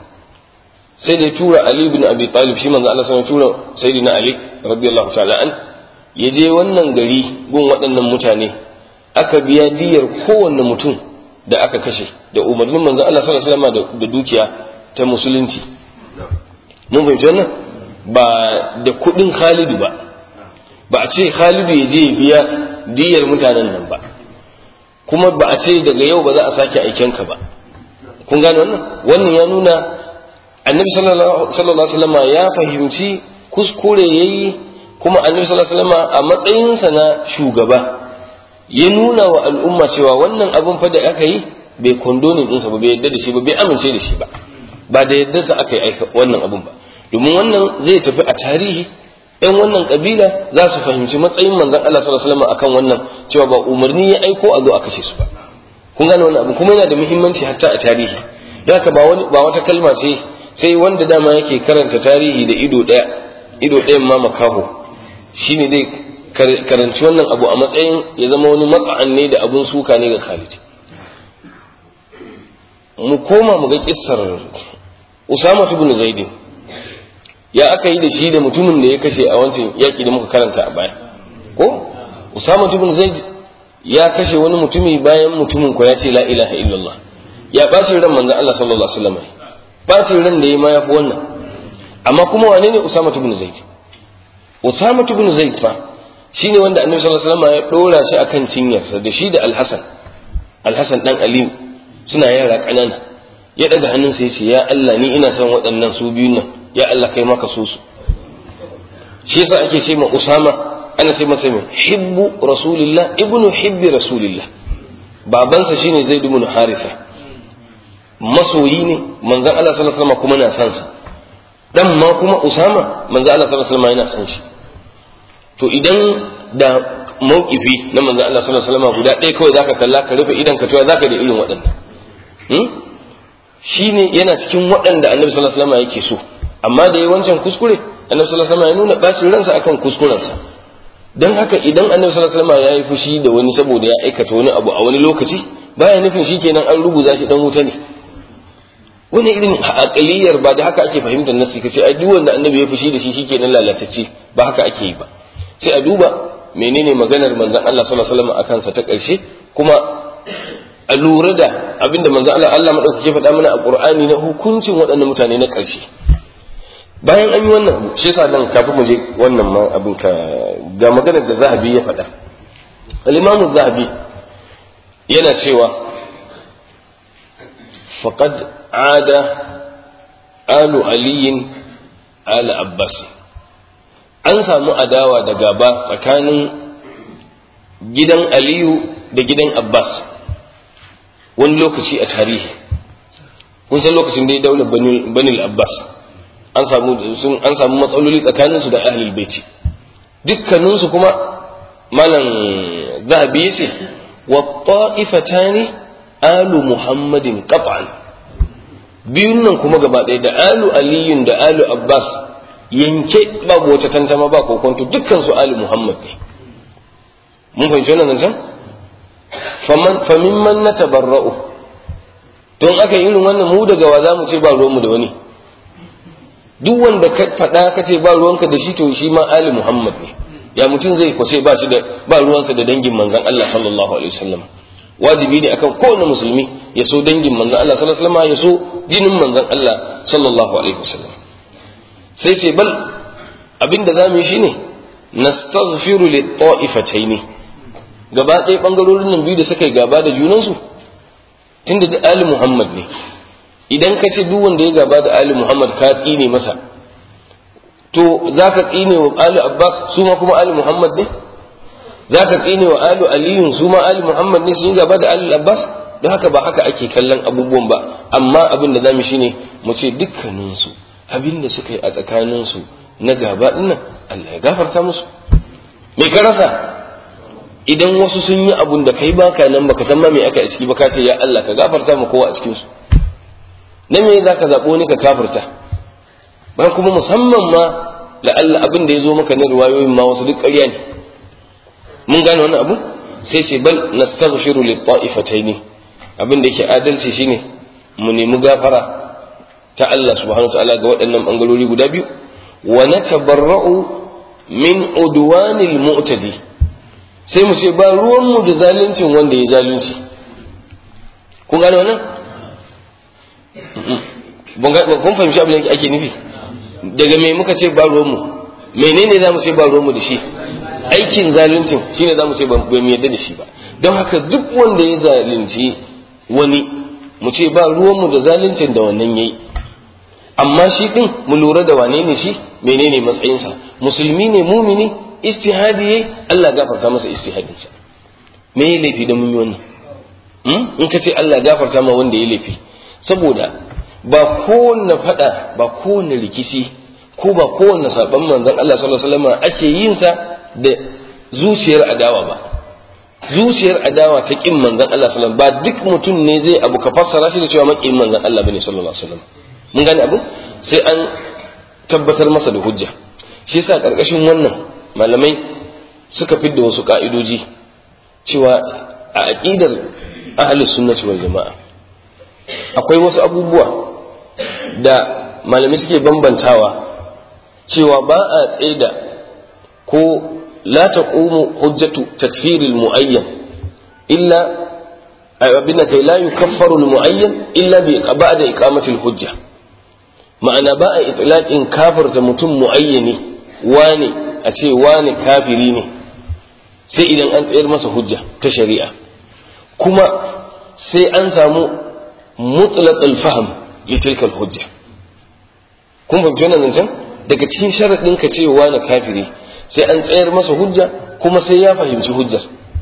sai da tura Ali ibn Abi Talib shi manzo Allah sallallahu alaihi wasallam tura sayyidina Ali radiyallahu ta'ala an ya je wannan gari gun waɗannan mutane aka biya diyar kowanne mutum da aka kashe da umarnin manzo Allah sallallahu alaihi wasallam da dukiya ta musulunci mun fahimci wannan ba da kuɗin Khalidu ba ba a ce Khalidu ya je ya biya diyar mutanen nan ba kuma ba a ce daga yau ba za a sake aikenka ba kun gane wannan wannan ya nuna annabi sallallahu alaihi wasallam ya fahimci kuskure yayi kuma annabi sallallahu alaihi wasallam a matsayinsa na shugaba ya nuna wa al'umma cewa wannan abin fa da aka yi bai kondonin ɗinsa ba bai yadda da shi ba bai amince da shi ba ba da yadda sa aka yi wannan abin ba domin wannan zai tafi a tarihi yan wannan kabila za su fahimci matsayin manzon Allah sallallahu alaihi wasallam akan wannan cewa ba umarni ya aiko a zo a kashe su ba kun gane wannan abu kuma yana da muhimmanci hatta a tarihi don haka ba wani ba wata kalma sai sai wanda dama yake karanta tarihi da ido ɗaya ido ɗayan ma makaho shine dai karanci wannan abu a matsayin ya zama wani matsa'an ne da abun suka ne ga Khalid mu koma mu ga kissar Usama ibn Zaid ya aka yi da shi da mutumin da ya kashe a wancan yaƙi da muka karanta a baya ko Usama ibn Zaid ya kashe wani mutumi bayan mutumin ko ya ce la ilaha illallah ya ɓaci ran manzon Allah sallallahu alaihi wasallam ɓacin ran da ya ma yafi wannan amma kuma wane ne Usama ibn Zaid Usama ibn Zaid fa shine wanda Annabi sallallahu alaihi wasallam ya dora shi akan cinyarsa da shi da Al-Hasan Al-Hasan dan Ali suna yara kanana ya daga hannunsa ya ce ya Allah ni ina son waɗannan su biyun nan ya Allah kai maka so su shi yasa ake ce ma Usama ana ce masa mai hibbu rasulillah ibnu hibbi rasulillah babansa shine Zaid ibn Haritha masoyi ne manzon Allah sallallahu alaihi wasallam kuma na san sa dan ma kuma Usama manzon Allah sallallahu alaihi wasallam yana san shi to idan da mawkifi na manzon Allah sallallahu alaihi wasallam guda ɗaya kawai zaka kalla ka rufe idan ka to zaka da irin waɗannan hmm? shine yana cikin waɗanda Annabi sallallahu alaihi wasallam yake so amma da yayi wancan kuskure Annabi sallallahu alaihi wasallam ya nuna bacin ransa akan kuskurensa dan haka idan Annabi sallallahu alaihi wasallam ya yi fushi da wani saboda ya aikata wani abu a wani lokaci baya nufin shikenan an rubuta shi dan wuta ne wani irin aƙaliyar ba da haka ake fahimtar nasi kace ai duk wanda annabi ya fushi da shi shikenan lalatacce ba haka ake yi ba sai a duba menene maganar manzon Allah sallallahu alaihi wasallam akan sa ta ƙarshe kuma a lura da abinda manzon Allah Allah madaukake faɗa mana a Qur'ani na hukuncin waɗannan mutane na ƙarshe bayan an yi wannan abu shi yasa nan kafin mu je wannan ma abin ka ga maganar da Zahabi ya faɗa al-Imam Zahabi yana cewa faqad ada alu aliyin ala abbas an samu adawa da gaba tsakanin gidan aliyu da gidan abbas wani lokaci a tarihi kun san lokacin da ya daular banil abbas an samu an samu matsaloli tsakaninsu da ahlul baiti dukkaninsu kuma malam zahabi ya ce wa ta'ifatani alu muhammadin qat'an biyun nan kuma gaba ɗaya da alu aliyun da alu abbas yanke babu wata tantama ba kokonto dukkan su alu muhammad ne mun fahimci wannan zancen famin man na tabarra'u don aka yi irin wannan mu daga wa za mu ce ba ruwanmu da wani duk wanda ka faɗa ka ce ba ruwanka da shi to shi ma ali muhammad ne ya mutum zai kwace ba shi da ba ruwansa da dangin manzon Allah sallallahu alaihi wasallam wajibi ne akan kowane musulmi ya so dangin manzon Allah sallallahu alaihi wasallam ya so jinin manzon Allah sallallahu alaihi wasallam sai ce bal abinda zamu yi shine nastaghfiru lit ta'ifataini gaba ɗaya ɓangarorin nan biyu da suka yi gaba da junansu tunda da Ali Muhammad ne idan ka ce duk wanda ya gaba da Ali Muhammad ka tsine masa to za ka tsine wa Ali Abbas su ma kuma Ali Muhammad ne za ka tsine wa Ali Aliyun su ma Ali Muhammad ne sun yi gaba da Ali Abbas don haka ba haka ake kallon abubuwan ba amma abin da zamu shine mu ce dukkaninsu abin da suka yi a tsakaninsu na gaba dinnan Allah ya gafarta musu me ka rasa idan wasu sun yi abun da kai baka nan baka san ma me aka a ciki ba ka ce ya Allah ka gafarta mu kowa a cikin su na me za ka zaɓo ni ka kafirta bayan kuma musamman ma la'alla abin da ya zo maka na riwayoyin ma wasu duk ƙarya ne mun gane wannan abu sai ce bal nastaghfiru lit ta'ifataini abin da yake adalci shine mu nemi gafara ta Allah subhanahu wa ta'ala ga waɗannan bangarori guda biyu wa natabarra'u min udwanil mu'tadi sai mu ce ba ruwanmu da zaluncin wanda ya zalunci kun gane wannan kun fahimci abin da ake nufi daga me muka ce ba ruwanmu menene za mu ce ba ruwanmu da shi aikin zaluncin shine za mu ce ba mu yarda da shi ba don haka duk wanda ya zalunci wani mu ce ba ruwanmu da zaluncin da wannan yayi amma shi din mu lura da wane ne shi menene matsayinsa musulmi ne mumini istihadi yayi Allah gafarta masa istihadinsa me ya laifi da mun yi wannan in ka ce Allah gafarta ma wanda ya laifi saboda ba kowanne fada ba kowanne rikici ko ba kowanne saban manzon Allah sallallahu alaihi wasallam ake yin sa da zuciyar adawa ba zuciyar adawa ta kin manzon Allah sallallahu alaihi wasallam ba duk mutum ne zai abu ka fassara shi da cewa makin manzon Allah bane sallallahu alaihi wasallam mun gane abu sai an tabbatar masa da hujja shi yasa karkashin wannan malamai suka fidda wasu ka'idoji cewa a aqidar ahlus sunnati wal jama'a akwai wasu abubuwa da malamai suke bambantawa cewa ba a tsaida ko la taqumu hujjatu takfiril muayyan illa abin kai la yukaffaru al muayyan illa bi ba'da iqamati al hujja ma'ana ba a itlaqin kafirta mutum muayyani wane a ce wane kafiri ne sai idan an tsayar masa hujja ta shari'a kuma sai an samu mutlaq al-fahm li tilka al-hujja kun fahimci wannan zancen daga cikin sharadin ka ce wane kafiri sai an tsayar masa hujja kuma sai ya fahimci hujjar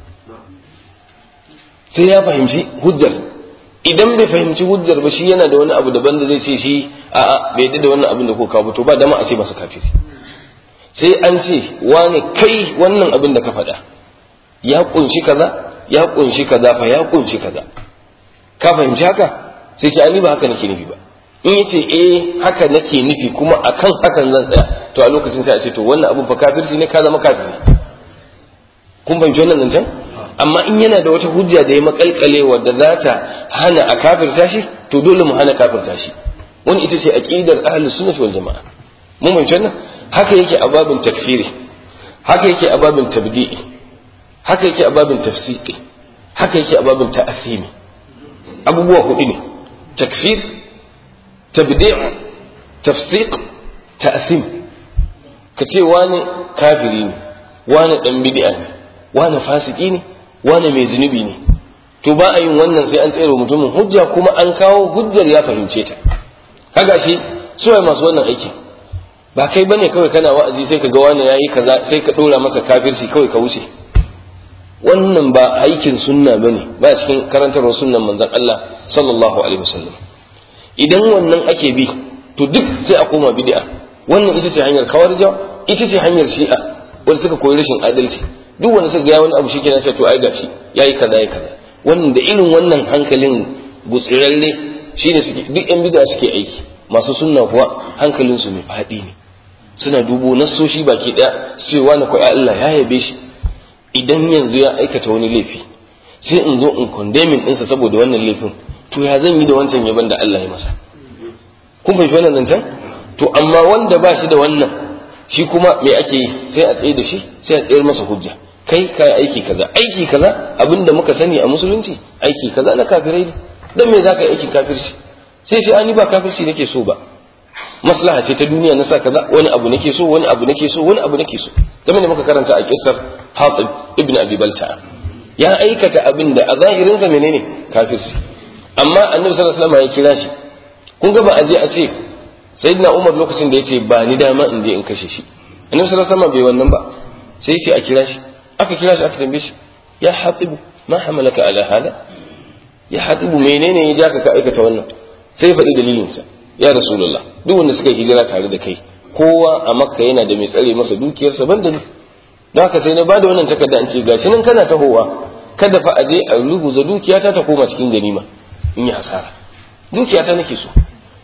sai ya fahimci hujjar idan bai fahimci hujjar ba shi yana da wani abu daban da zai ce shi a'a bai da wannan abin da ko kawo to ba dama a ce masa kafiri sai an ce wane kai wannan abin da ka faɗa ya kunshi kaza ya kunshi kaza fa ya kunshi kaza ka fahimci haka sai ce ani ba haka nake nufi ba in yace eh haka nake nufi kuma akan hakan zan tsaya to a lokacin sai a ce to wannan abin fa kafirci ne ka zama kafiri kun fahimci wannan zancen amma in yana da wata hujja da ya makalkale wadda za ta hana a kafirta shi to dole mu hana kafirta shi wani ita ce aqidar ahlus sunnah wal jamaa mun fahimci wannan haka yake a babin takfiri haka yake a babin tabdi'i haka yake a babin tafsiqi haka yake a babin ta'athimi abubuwa hudu ne takfir tabdi' tafsiq ta'thim ka ce wani kafiri ne wani dan bid'a ne wani fasiki ne wani mai zunubi ne to ba a yin wannan sai an tsere mutumin hujja kuma an kawo hujjar ya fahimce ta kaga shi suwaye masu wannan aiki ba kai bane kawai kana wa'azi sai ka ga wani yayi kaza sai ka dora masa kafirci kawai ka wuce wannan ba aikin sunna bane ba cikin karantarwar sunnan manzon Allah sallallahu alaihi wasallam idan wannan ake bi to duk sai a koma bid'a wannan ita ce hanyar kawarja ita ce hanyar shi'a wanda suka koyi rashin adalci duk wanda suka ga wani abu shikenan sai to ai gashi yayi kaza yayi kaza wannan da irin wannan hankalin gutsirarre shine suke duk yan bid'a suke aiki masu sunna kuwa hankalin su mai fadi ne suna dubo nassoshi baki daya cewa na koyi Allah ya yabe shi idan yanzu ya aikata wani laifi sai in zo in condemning ɗinsa saboda wannan laifin to ya zan yi da wancan yaban da Allah ya masa kun fahimci wannan zancen to amma wanda ba shi da wannan shi kuma me ake yi sai a tsaye da shi sai a tsayar masa hujja kai ka aiki kaza aiki kaza abinda muka sani a musulunci aiki kaza na kafirai ne dan me zaka yi aikin kafirci sai sai ani ba kafirci nake so ba maslaha ce ta duniya na sa kaza wani abu nake so wani abu nake so wani abu nake so game da muka karanta a kissar Hatib ibn Abi Balta'a ya aikata abin da a zahirin sa menene kafirci amma Annabi sallallahu alaihi wasallam ya kira shi kun ga ba a je a ce sayyidina Umar lokacin da yace ba ni dama in je in kashe shi Annabi sallallahu alaihi wasallam bai wannan ba sai ce a kira shi aka kira shi aka tambaye shi ya Hatib ma hamalaka ala hada ya Hatib menene ya ja ka aikata wannan sai ya faɗi dalilinsa ya rasulullah duk wanda suka hijira tare da kai kowa a makka yana da mai tsare masa dukiyarsa banda ni don haka sai na bada wannan takarda an ce gashi nan kana tahowa kada fa aje a rubuza dukiyata ta koma cikin ganima in yi hasara dukiyata nake so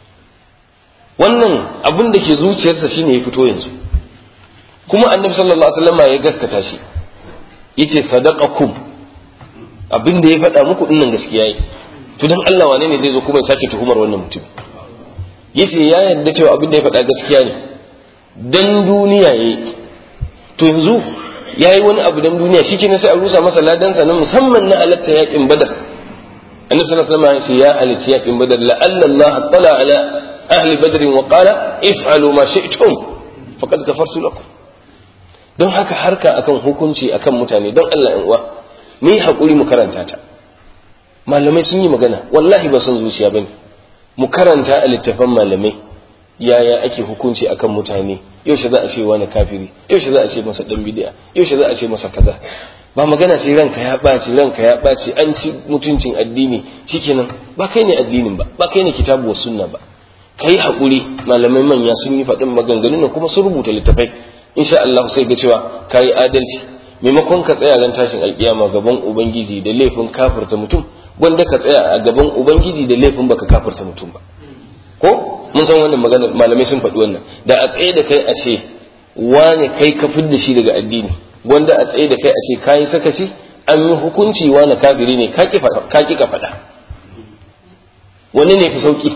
wannan abin da ke zuciyarsa shine ya fito yanzu kuma annabi sallallahu alaihi wasallam ya gaskata shi yace sadaqakum abin da ya faɗa muku dinnan gaskiya yi to dan Allah wane ne zai zo kuma ya sake tuhumar wannan mutum yace ya yarda cewa abin da ya faɗa gaskiya ne dan duniya yayi to yanzu yayi wani abu dan duniya shi kenan sai a rusa masa ladansa na musamman na halatta yakin badar annabi sallallahu alaihi wasallam ya ce ya halatta yakin badar la Allah tala ala ahli badr wa qala if'alu ma shi'tum faqad kafartu lakum don haka harka akan hukunci akan mutane don Allah in uwa mu yi hakuri mu karanta ta malamai sun yi magana wallahi ba son zuciya bane mu karanta a littafan malamai yaya ake hukunci akan mutane yaushe za a ce wani kafiri yaushe za a ce masa dan bid'a yaushe za a ce masa kaza ba magana ce ranka ya ɓaci ranka ya ɓaci an ci mutuncin addini shikenan ba kai ne addinin ba ba kai ne kitabu wa sunna ba kai haƙuri malamai manya sun yi faɗin maganganun kuma sun rubuta littafai insha Allah sai ga cewa kai adalci maimakon ka tsaya ran tashin alkiyama gaban ubangiji da laifin kafirta mutum wanda ka tsaya a gaban ubangiji da laifin baka kafirta mutum ba ko mun san wannan magana malamai sun faɗi wannan da a tsaye da kai a ce wane kai ka da shi daga addini wanda a tsaye da kai a ce kayi sakaci an yi hukunci wane kafiri ne ka ki ka faɗa wani ne fi sauki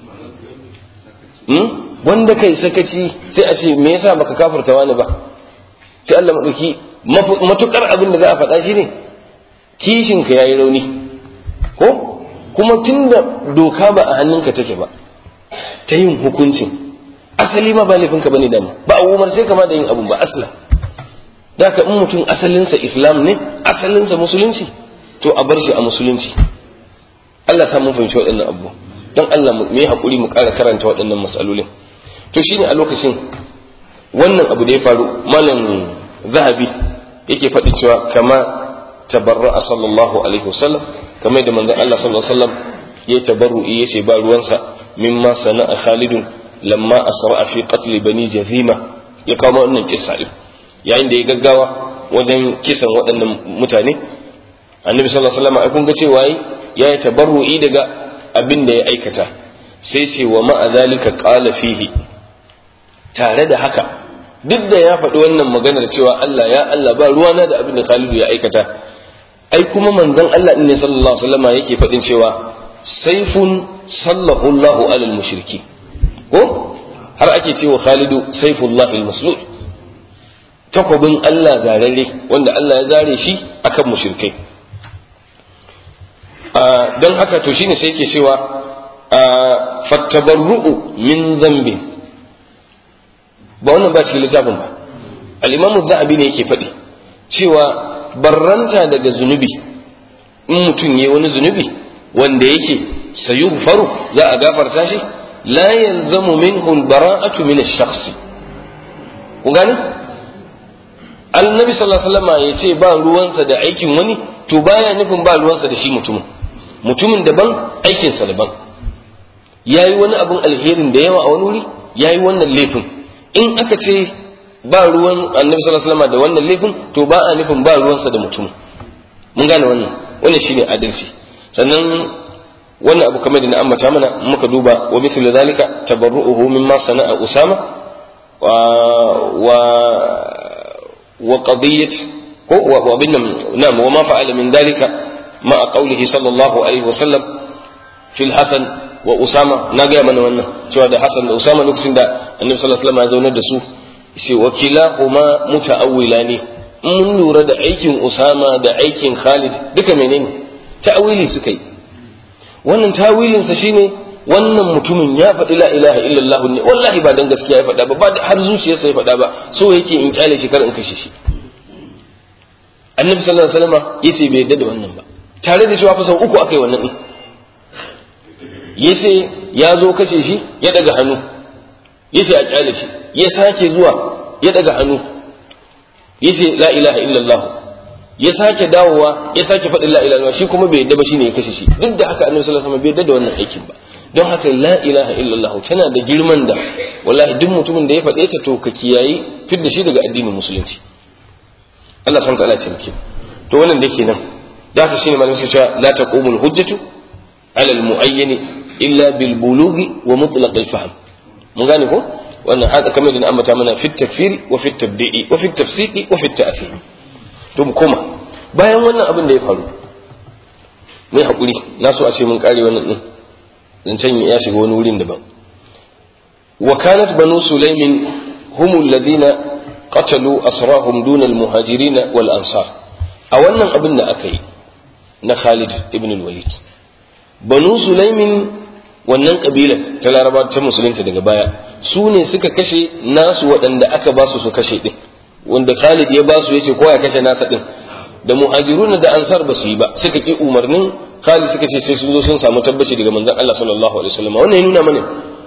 wanda kai sakaci sai a ce me yasa baka kafirta wani ba sai Allah madauki matukar abin da za a faɗa shi ne kishinka yayi rauni ko kuma tunda doka ba a hannunka take ba ta yin hukuncin asali ma ba laifinka bane dama ba a umar sai kama da yin abun ba asla da ka in mutum asalinsa islam ne asalinsa musulunci to a bar shi a musulunci Allah sa mun fahimci waɗannan abu don Allah mu yi haƙuri mu ƙara karanta waɗannan matsalolin to shine a lokacin wannan abu da ya faru malam zahabi yake faɗi cewa kama tabarra'a sallallahu alaihi wasallam kamar da manzon Allah sallallahu alaihi wasallam ya tabarru'i yace ba ruwansa mimma sana'a Khalidun lamma asra'a fi qatl bani Jazima ya kawo wannan kissa din yayin da ya gaggawa wajen kisan waɗannan mutane annabi sallallahu alaihi wasallam ai kun ga cewa ya yi tabarru'i daga abin da ya aikata sai ce wa ma'a zalika qala fihi tare da haka duk da ya faɗi wannan maganar cewa Allah ya Allah ba ruwana da abin da Khalidu ya aikata ai kuma manzon Allah ne sallallahu alaihi wasallam yake faɗin cewa saifun sallahu Allahu alal mushriki ko har ake cewa Khalidu saifullahi al-maslul takwabin Allah zararre wanda Allah ya zare shi akan mushrikai don haka to shine sai yake cewa fattabarru'u min dhanbi ba wannan ba cikin littafin ba al-imamu zahabi ne yake faɗi cewa barranta daga zunubi in mutum yayi wani zunubi wanda yake sayughfaru za a gafarta shi la yalzamu minhu al-bara'atu min ash-shakhs ku gane annabi sallallahu alaihi wasallam ya ce ba ruwansa da aikin wani to baya nufin ba ruwansa da shi mutumin mutumin daban aikinsa daban ya yi wani abin alherin da yawa a wani wuri ya yi wannan laifin in aka ce ba ruwan annabi sallallahu alaihi wasallam da wannan laifin to ba a nufin ba ruwansa da mutumin mun gane wannan wannan shine adalci sannan wannan abu kamar da na ambata mana muka duba wa mithlu zalika tabarru'uhu mimma sana'a usama wa wa wa qadiyyat ko wa bin nam wa ma fa'ala min dalika ma qawlihi sallallahu alaihi wasallam fil hasan wa usama na ga mana wannan cewa da hasan da usama lokacin da annabi sallallahu alaihi wasallam ya zaunar da su sai wakila kuma muta'awwila ne mun lura da aikin usama da aikin khalid duka menene ta'awili suka yi wannan tawilinsa shine wannan mutumin ya faɗi la ilaha illallah ne wallahi ba dan gaskiya ya faɗa ba ba har zuciyarsa ya faɗa ba so yake in kyale shi kar in kashe shi annabi sallallahu alaihi wasallam yace bai yadda da wannan ba tare da cewa fa sau uku akai wannan din yace ya zo kashe shi ya daga hannu yace a kyale shi ya sake zuwa ya daga hannu yace la ilaha illallah ya sake dawowa ya sake faɗin la ilaha shi kuma bai yadda ba shine ya kashe shi duk da haka annabi sallallahu alaihi wasallam bai yadda da wannan aikin ba don haka la ilaha illallah tana da girman da wallahi duk mutumin da ya faɗe ta to ka kiyayi fidda shi daga addinin musulunci Allah subhanahu wa ta'ala ce muke to wannan da kenan da haka shine malamin suka cewa la taqumul hujjatu ala al muayyan illa bil bulughi wa mutlaq al fahm mun gane ko wannan haka kamar da na ambata mana fit takfiri wa fit tabdi'i wa fit tafsiqi wa fit ta'fir to mu koma bayan wannan abin da ya faru mai hakuri na so a ce mun kare wannan din zancen ya shiga wani wurin daban wa kanat banu sulaimin hum alladhina qatalu asrahum dun almuhajirin wal ansar a wannan abin da aka yi na Khalid ibn al-Walid banu sulaimin wannan kabilar ta laraba ta musulunta daga baya su ne suka kashe nasu waɗanda aka ba su su kashe din wanda Khalid ya ba su yace ko ya kashe nasa din da muhajirun da ansar ba su yi ba suka ki umarnin Khalid suka ce sai sun zo sun samu tabbaci daga manzon Allah sallallahu alaihi wasallam wannan ya nuna mana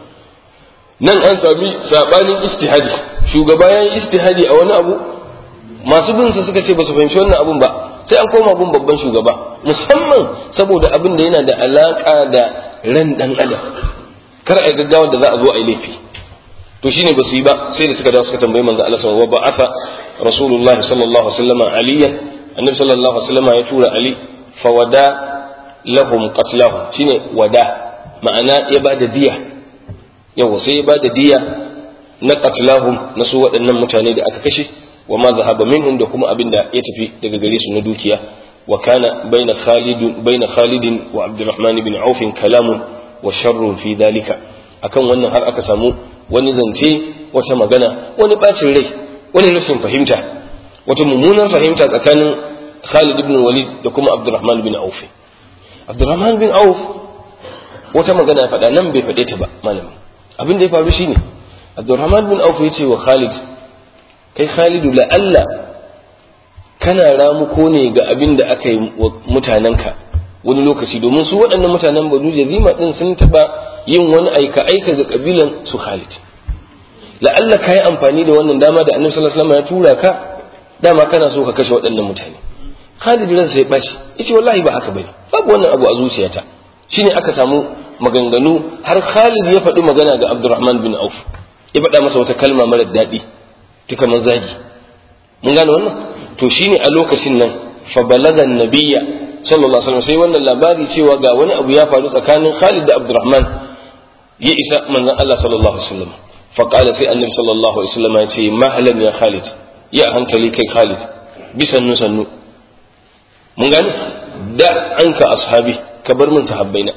nan an sami sabanin istihadi shugaba ya yi istihadi a wani abu masu bin sa suka ce ba su fahimci wannan abun ba sai an koma gun babban shugaba musamman saboda abin da yana da alaka da ran dan adam kar a gaggawa da za a zo a yi laifi to shine ba su yi ba sai da suka dawo suka tambayi manzo Allah sallallahu alaihi wasallam wa ba'atha rasulullahi sallallahu alaihi wasallam aliyan annabi sallallahu alaihi wasallam ya tura ali fa wada lahum qatlahum shine wada ma'ana ya bada diya yawa sai ya bada diya na qatlahum na su waɗannan mutane da aka kashe wa ma zahaba minhum da kuma abin da ya tafi daga gare su na dukiya wa kana baina khalid baina khalid wa abdurrahman ibn auf kalamun wa sharrun fi dalika akan wannan har aka samu wani zance wata magana wani bacin rai wani rashin fahimta wata mummunar fahimta tsakanin Khalid ibn Walid da kuma Abdurrahman bin Auf Abdurrahman bin Auf wata magana ya faɗa nan bai faɗe ta ba malami abin da ya faru shine Abdurrahman bin Auf ya ce wa Khalid kai Khalidu la Allah kana ramuko ne ga abin da aka yi wa mutanenka wani lokaci domin su waɗannan mutanen Banu Jazima din sun taɓa yin wani aika aika ga kabilan su Khalid la'alla ka yi amfani da wannan dama da annabi sallallahu alaihi wasallam ya tura ka dama kana so ka kashe waɗannan mutane Khalid ran sai bashi yace wallahi ba haka bane babu wannan abu a zuciyata shine aka samu maganganu har Khalid ya faɗi magana ga Abdurrahman bin Auf ya faɗa masa wata kalma mara daɗi ta kamar zagi mun gane wannan to shine a lokacin nan fa balaga nabiyya sallallahu alaihi wasallam sai wannan labari cewa ga wani abu ya faru tsakanin Khalid da Abdurrahman ya isa manzon Allah sallallahu alaihi wasallam fa qala sai annabi sallallahu alaihi wasallam ya ce mahlan ya Khalid ya hankali kai Khalid bisannu sannu mun gane da anka ashabi ka bar min sahabbaina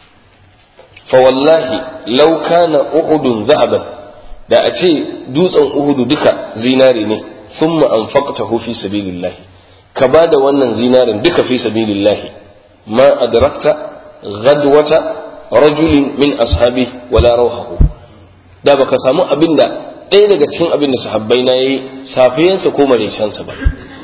fa wallahi law kana uhudun zahaban da a ce dutsen uhudu duka zinare ne thumma anfaqtahu fi sabilillah ka bada wannan zinarin duka fi sabilillah ma adrakta ghadwata rajulin min ashabi wala rawhahu da baka samu abinda ɗaya daga cikin abin da sahabbai na yi safiyansa ko marecensa ba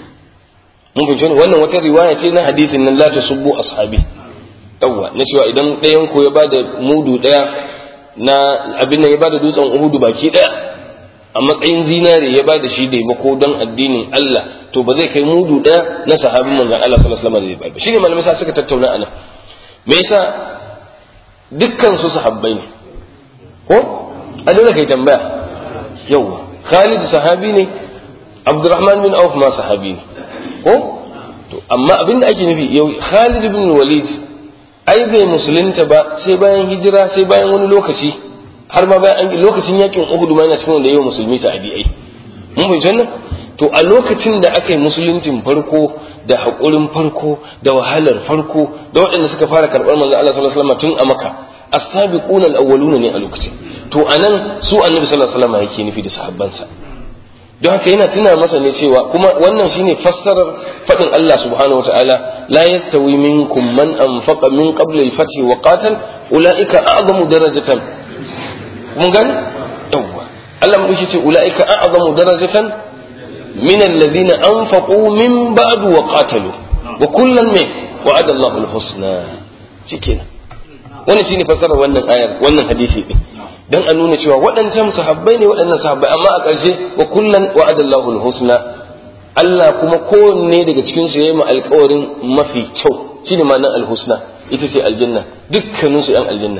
mun fahimci wannan wata riwaya ce na hadisin nan la tasubbu ashabi yawwa na cewa idan ɗayan ku ya bada mudu ɗaya na abin nan ya bada dutsen uhudu baki ɗaya a matsayin zinare ya bada shi da ko don addinin Allah to ba zai kai mudu ɗaya na sahabin manzon Allah sallallahu alaihi wasallam da shi ne malamai sa suka tattauna anan me yasa dukkan su sahabbai ne ko a dole kai tambaya yawwa Khalid sahabi ne Abdurrahman bin Auf ma sahabi ne ko to amma abin da ake nufi yau Khalid bin Walid ai bai musulunta ba sai bayan hijira sai bayan wani lokaci har ma bayan lokacin yakin Uhud ma yana cikin wanda yau musulmi ta adi'ai mun bai wannan to a lokacin da aka yi musuluncin farko da haƙurin farko da wahalar farko da waɗanda suka fara karɓar manzo Allah sallallahu alaihi wasallam tun a Makka as-sabiquna al-awwaluna ne a lokacin to anan su annabi sallallahu alaihi wasallam yake nufi da sahabbansa don haka yana tuna masa ne cewa kuma wannan shine fassarar fadin Allah subhanahu wataala la yastawi minkum man anfaqa min qabli al-fath wa qatal ulaika a'zamu darajatan mun gani yawa Allah mu ce ulaika a'zamu darajatan min alladhina anfaqu min ba'd wa qatalu wa kullan min wa'ada Allahu al-husna shikenan wannan shine fassarar wannan ayar wannan hadisi din dan a nuna cewa waɗancan sahabbai ne waɗannan sahabbai amma a ƙarshe wa kullan wa'adallahu al-husna Allah kuma kowanne daga cikin su yayi mu alƙawarin mafi kyau shine ma'anar al-husna ita ce aljanna dukkanin su yan aljanna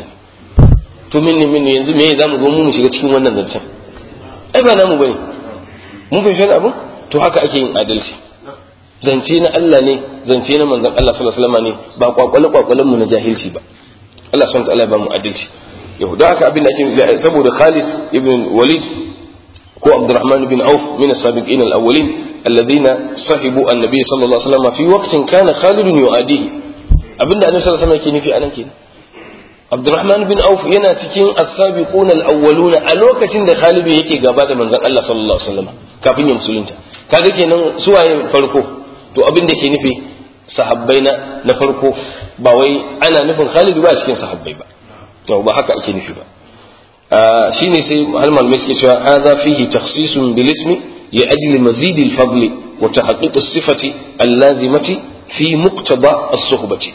to min ne min yanzu me zamu zo mu shiga cikin wannan zancen ai ba namu bane mun fahimci abu to haka ake yin adalci zance na Allah ne zance na manzon Allah sallallahu alaihi wasallam ne ba kwakwale kwakwalen mu na jahilci ba Allah subhanahu wa ta'ala ba mu adalci yau da haka abin da ake saboda Khalid ibn Walid ko Abdurrahman ibn Auf min as-sabiqin al-awwalin alladhina sahibu an-nabi sallallahu alaihi wasallam fi waqtin kana Khalid yu'adihi abinda annabi sallallahu alaihi wasallam yake nufi anan kenan Abdurrahman bin Auf yana cikin as-sabiqun al-awwalun a lokacin da Khalid yake gaba da manzon Allah sallallahu alaihi wasallam kafin ya musulunta kaga kenan suwaye farko to abin da ke nufi sahabbai na na farko ba wai ana nufin Khalid ba cikin sahabbai ba to ba haka ake nufi ba shine sai hal malamai suke cewa hadha fihi takhsisun bil ismi li ajli mazid al fadl wa tahqiq as sifati al lazimati fi muqtada as suhbati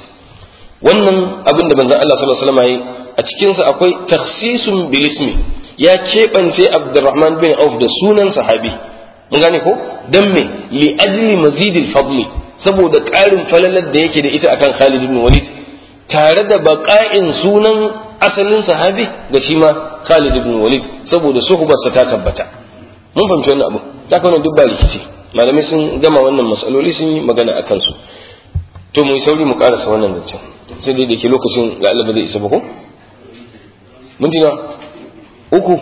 wannan abin da manzon Allah sallallahu alaihi wasallam a cikin sa akwai takhsisun bil ismi ya kebance Abdurrahman bin Auf da sunan sahabi mun gane ko dan me li ajli mazid al fadl saboda ƙarin falalar da yake da ita akan Khalid ibn Walid tare da baƙa'in sunan asalin sahabi da shi ma Khalid ibn Walid saboda suhbarsa ta tabbata mun fahimci wannan abu ta kawo duk ba rikici malamai sun gama wannan matsaloli sun yi magana a kansu to mu sauri mu karasa wannan zancen sai dai da ke lokacin ga Allah ba zai isa ba ko minti na uku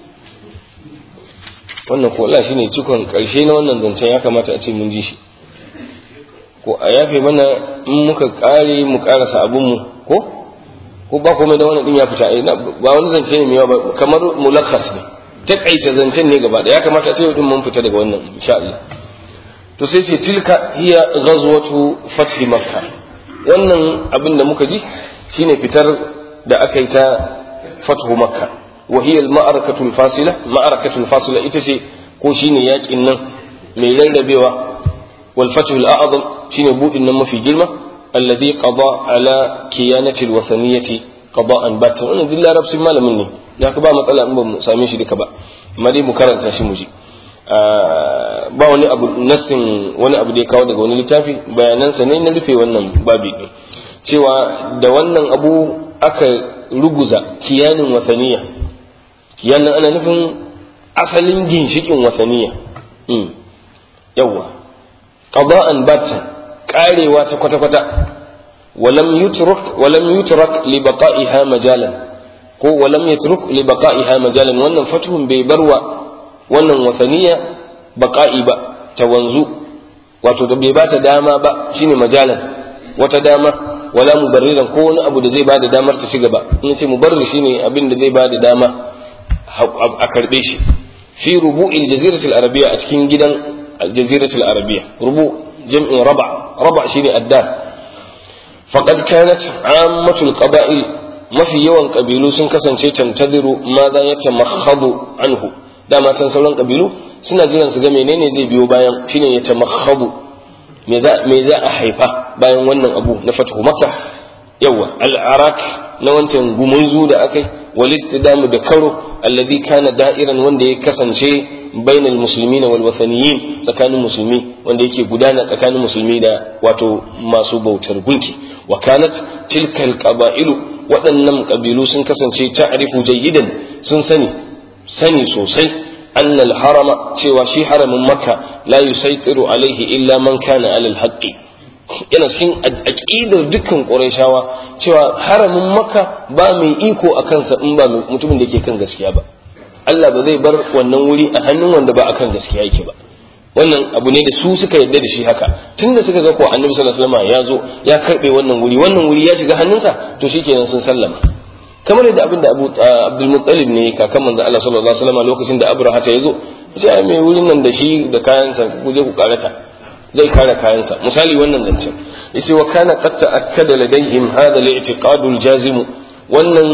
wannan ko Allah shine cikon karshe na wannan zancen ya kamata a ce mun ji shi ko a yafe mana in muka kare mu karasa abun mu ko ko ba komai da wannan din ya fita ba wani zance ne mai yawa kamar mulakhas ne takaita zancen ne gaba da ya kamata a ce din mun fita daga wannan insha Allah to sai ce tilka hiya ghazwatu fath makka wannan abin da muka ji shine fitar da aka yi ta fathu makka wa hiya al ma'arakatu al fasila ma'arakatu al fasila ita ce ko shine yakin nan mai rarrabewa wal fathu al a'zam shine budin nan mafi girma alladhi qada ala kiyanati al wathaniyati qada'an batan wannan duk larabcin malamin ne ya ka ba matsala in ba mu same shi duka ba amma dai mu karanta shi mu ji ba wani abu nassin wani abu da ya kawo daga wani littafi bayanansa ne na rufe wannan babi din cewa da wannan abu aka ruguza kiyanin wasaniya kiyanin ana nufin asalin ginshikin wasaniya yawwa qada'an batan karewa ta kwata-kwata walam yutruk walam yutrak li baqa'iha majalan ko walam yatruk li baqa'iha majalan wannan fatuhun bai barwa wannan wasaniya baqa'i ba ta wanzu wato da bai bata dama ba shine majalan wata dama wala mubarriran ko wani abu da zai bada damar ta ci gaba in ce mubarrir shine abin da zai bada dama a karbe shi fi rubu'il jaziratul arabiyya a cikin gidan aljaziratul arabiya rubu jam'in raba raba shine addar faqad kanat ammatul qaba'il mafi yawan kabilu sun kasance tantadiru ma za ya tamakhadu anhu dama can sauran kabilu suna jiran su ga menene zai biyo bayan shine ya tamakhadu me za me za a haifa bayan wannan abu na fatahu makka yawa al-arak na wancan gumurzu da akai wal istidamu da karo alladhi kana da'iran wanda ya kasance bainal muslimina wal wathaniyin tsakanin musulmi wanda yake gudana tsakanin musulmi da wato masu bautar gunki wa kanat tilka al-qaba'ilu waɗannan ƙabilu sun kasance ta'rifu jayyidan sun sani sani sosai annal harama cewa shi haramin makka la yusaitiru alaihi illa man kana alal haqqi yana cikin aqidar dukkan qurayshawa cewa haramin makka ba mai iko a kansa in ba mutumin da yake kan gaskiya ba Allah ba zai bar wannan wuri a hannun wanda ba akan gaskiya yake ba wannan abu ne da su suka yarda da shi haka tunda suka ga ko annabi sallallahu alaihi wasallam ya zo ya karbe wannan wuri wannan wuri ya shiga hannunsa to shikenan sun sallama kamar yadda abin da Abu Abdul Muttalib ne kakan manzo Allah sallallahu alaihi wasallam lokacin da Abraha ta yazo sai mai wurin nan da shi da kayansa ku je ku karata zai kare kayansa misali wannan zance yace wa kana qad ta'akkada ladayhim hadha al-i'tiqad al-jazim wannan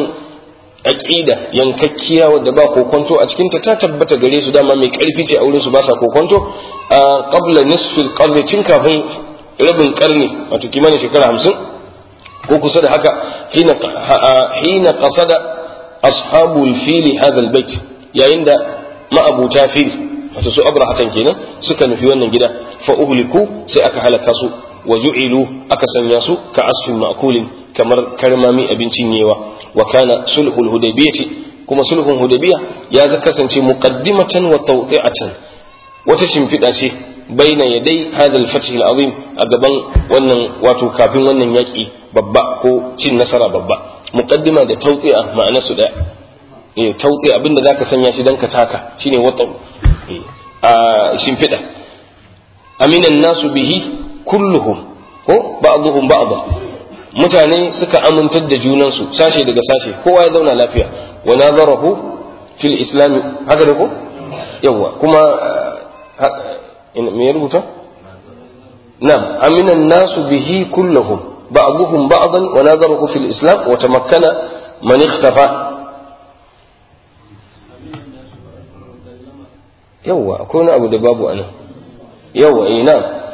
aqida yankakkiya wadda ba kokonto a cikin ta ta tabbata gare su dama mai karfi ce a wurin su ba sa kokonto qabla nisfi al-qarni tun kafin rabin karni wato kimanin shekara 50 ko kusa da haka hina hina qasada ashabul fili hadha al-bait yayin da ma'abuta fil wato su abrahatan kenan suka nufi wannan gida fa uhliku sai aka halaka su wa ju'ilu aka sanya su ka asfin ma'kulin kamar karmami abincin yewa wa kana sulhul hudaybiyati kuma sulhun hudaybiya ya kasance muqaddimatan wa tawdi'atan wata shimfiɗa ce baina yadai hadal fath azim a gaban wannan wato kafin wannan yaki babba ko cin nasara babba muqaddima da tawdi'a ma'ana su daya eh tawdi'a abinda zaka sanya shi dan ka taka shine wata a shimfiɗa aminan nasu bihi kulluhum ko ba'dhum ba'dha mutane suka amintar da junansu sashe daga sashe kowa ya zauna lafiya wa nazarahu fil islam haka da ko yawa kuma me ya rubuta na'am aminan nasu bihi kulluhum ba'dhum ba'dan wa nazarahu fil islam wa tamakkana man ikhtafa yawa akwai wani abu da babu anan yawa ina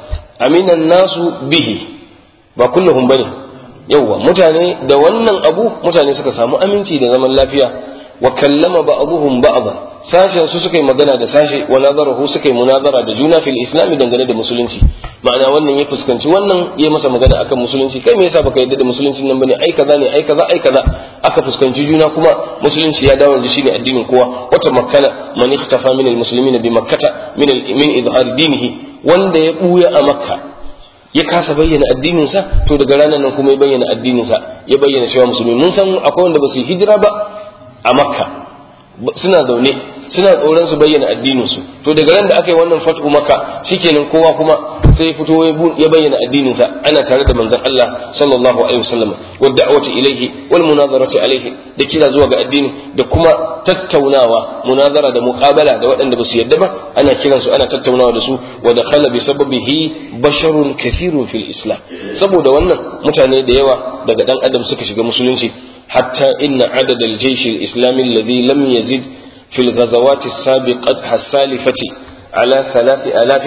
aminan nasu bihi ba kulluhum bane yawwa mutane da wannan abu mutane suka samu aminci da zaman lafiya wa kallama ba'dhum ba'dha sashen su suka yi magana da sashe wa nazarahu suka yi munazara da juna fil islam dangane da musulunci ma'ana wannan ya fuskanci wannan ya masa magana akan musulunci kai me yasa baka yadda da musuluncin nan bane ai kaza ne ai kaza ai kaza aka fuskanci juna kuma musulunci ya dawo yanzu shine addinin kowa wata makkana man ikhtafa min al muslimina bi makkata min min izhar dinihi wanda ya buya a makka ya kasa bayyana addininsa to daga ranar nan kuma ya bayyana addininsa ya bayyana cewa musulmi mun san akwai wanda ba su yi hijira ba a makka suna zaune suna tsoron su bayyana addininsu to daga ran da aka yi wannan fatu makka shikenan kowa kuma sai ya fito ya bayyana addininsa ana tare da manzon Allah sallallahu alaihi wasallam wa da'wati ilaihi wal munazarati alaihi da kira zuwa ga addini da kuma tattaunawa munazara da muqabala da waɗanda ba su yarda ba ana kiran su ana tattaunawa da su wa dakhala bi sababihi basharun kathirun fil islam saboda wannan mutane da yawa daga dan adam suka shiga musulunci hatta inna adad al jaysh al islami alladhi lam yazid في الغزوات السابقة السالفة على ثلاث آلاف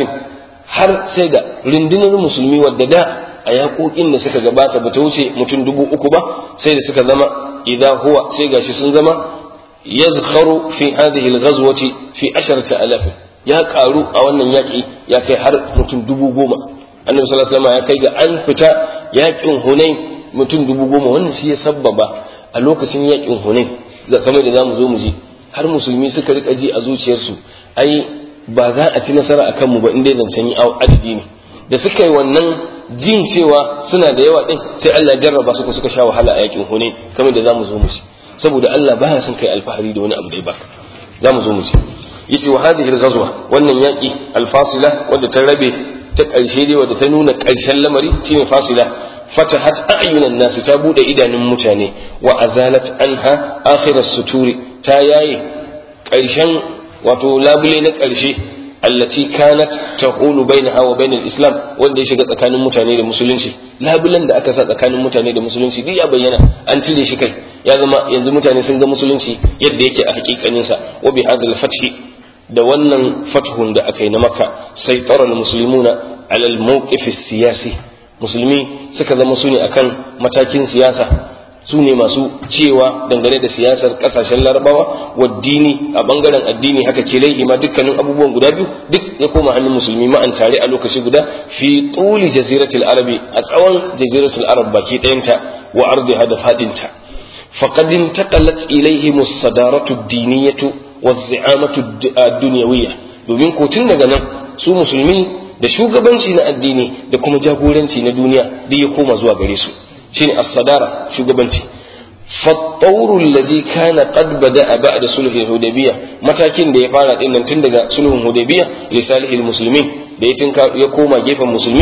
har sai ga rundunar musulmi wadda da a yaƙoƙin da suka gabata ba ta wuce mutum dubu uku ba sai da suka zama idan huwa sai gashi sun zama yazkharu fi hadhihi al-ghazwati fi asharati alaf ya karu a wannan yaƙi ya kai har mutum dubu goma annabi sallallahu alaihi wasallam ya kai ga an fita yaƙin hunain mutum dubu goma wannan shi ya sabbaba a lokacin yaƙin hunain kamar da zamu zo mu ji har musulmi suka rika ji a zuciyarsu ai ba za a ci nasara a kanmu ba inda zancen yi adadi ne da suka yi wannan jin cewa suna da yawa din sai Allah ya jarraba su suka sha wahala a yakin Hunain kamar da zamu zo mu ci saboda Allah baya son kai alfahari da wani abu da ya baka zamu zo mu ci yace wa hadhihi al-ghazwa wannan yaki al-fasila wadda ta rabe ta karshe dai wadda ta nuna karshen lamari shine fasila fatahat a'yunan nas ta bude idanun mutane wa azalat anha akhir as-suturi ta yaye ƙarshen wato labule na ƙarshe allati kanat tahulu bainaha wa bainal islam wanda ya shiga tsakanin mutane da musulunci labulan da aka sa tsakanin mutane da musulunci duk ya bayyana an cire shi kai ya zama yanzu mutane sun ga musulunci yadda yake a hakikanin sa wa bi hadal fathi da wannan fathun da aka yi na makka sai tsaron musulmuna alal mawqif siyasi musulmi suka zama su ne akan matakin siyasa su ne masu cewa dangane da siyasar kasashen larabawa wa dini a bangaren addini haka kilai ma dukkanin abubuwan guda biyu duk ya koma hannun musulmi ma'an tare a lokaci guda fi tuli jaziratul arabi a tsawon jaziratul arab baki ɗayanta wa ardiha da fadinta faqad intaqalat ilayhim as-sadaratu ad-diniyatu waz-zi'amatu ad-dunyawiyya domin ko tun daga nan su musulmi da shugabanci na addini da kuma jagoranci na duniya duk ya koma zuwa gare su shine as-sadara shugabanci فالطور الذي كان قد بدأ بعد صلح الحديبية matakin da ya fara din nan tun daga sulhun hudaybiya li salihil muslimin da ya koma gefen musulmi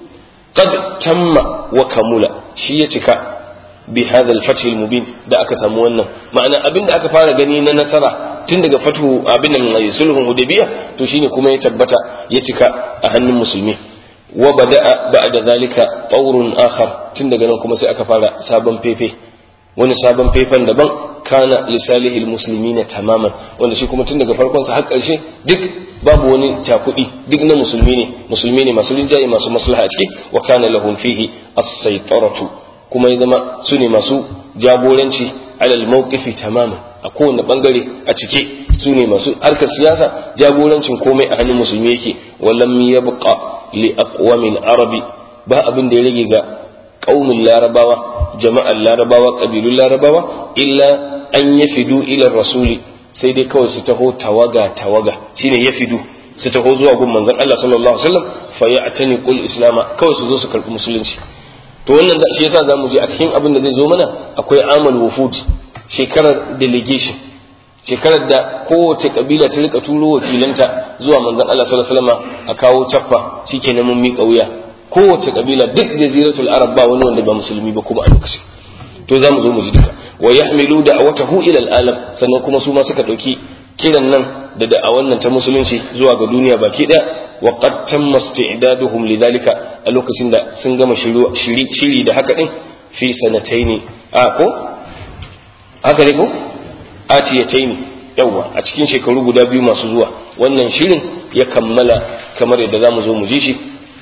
qad tamma wa kamula shi ya cika bi hadha al-fath al-mubin da aka samu wannan ma'ana abin da aka fara gani na nasara tun daga fatu abin nan sulhun hudaybiya to shine kuma ya tabbata ya cika a hannun musulmi wa bada'a ba'da zalika tawrun akhar tun daga nan kuma sai aka fara sabon fefe wani sabon faifan daban kana lisalihi almuslimina tamaman wanda shi kuma tun daga farkon sa har karshe duk babu wani cakudi duk na musulmi ne musulmi ne masu rinjaye masu maslaha a ciki wa kana lahum fihi as-saytaratu kuma ya zama su ne masu jagoranci alal mawqifi tamaman a kowane bangare a cike su ne masu harkar siyasa jagorancin komai a hannun musulmi yake walam yabqa li aqwamil arabi ba abin da ya rage ga qaumin larabawa jama'ar larabawa ƙabilun larabawa illa an ya fidu ilar rasuli sai dai kawai su taho tawaga tawaga shine ya fidu su taho zuwa gun manzon Allah sallallahu alaihi wasallam fa ya atani qul islama kawai su zo su karbi musulunci to wannan da shi yasa zamu je a cikin abin da zai zo mana akwai amal wufud shekarar delegation shekarar da kowace kabila ta rika turo wakilanta zuwa manzon Allah sallallahu alaihi wasallam a kawo cappa shikenan mun miƙa wuya kowace kabila duk jaziratul arab ba wani wanda ba musulmi ba kuma a lokacin to za mu zo mu ji duka wa yahmilu da'watahu ila al-alam sannan kuma su ma suka dauki kiran nan da da'awan nan ta musulunci zuwa ga duniya baki daya wa qad tamma isti'daduhum lidhalika a lokacin da sun gama shiri shiri da haka din fi sanataini a ko haka ne ko atiyataini yawa a cikin shekaru guda biyu masu zuwa wannan shirin ya kammala kamar yadda za mu zo mu ji shi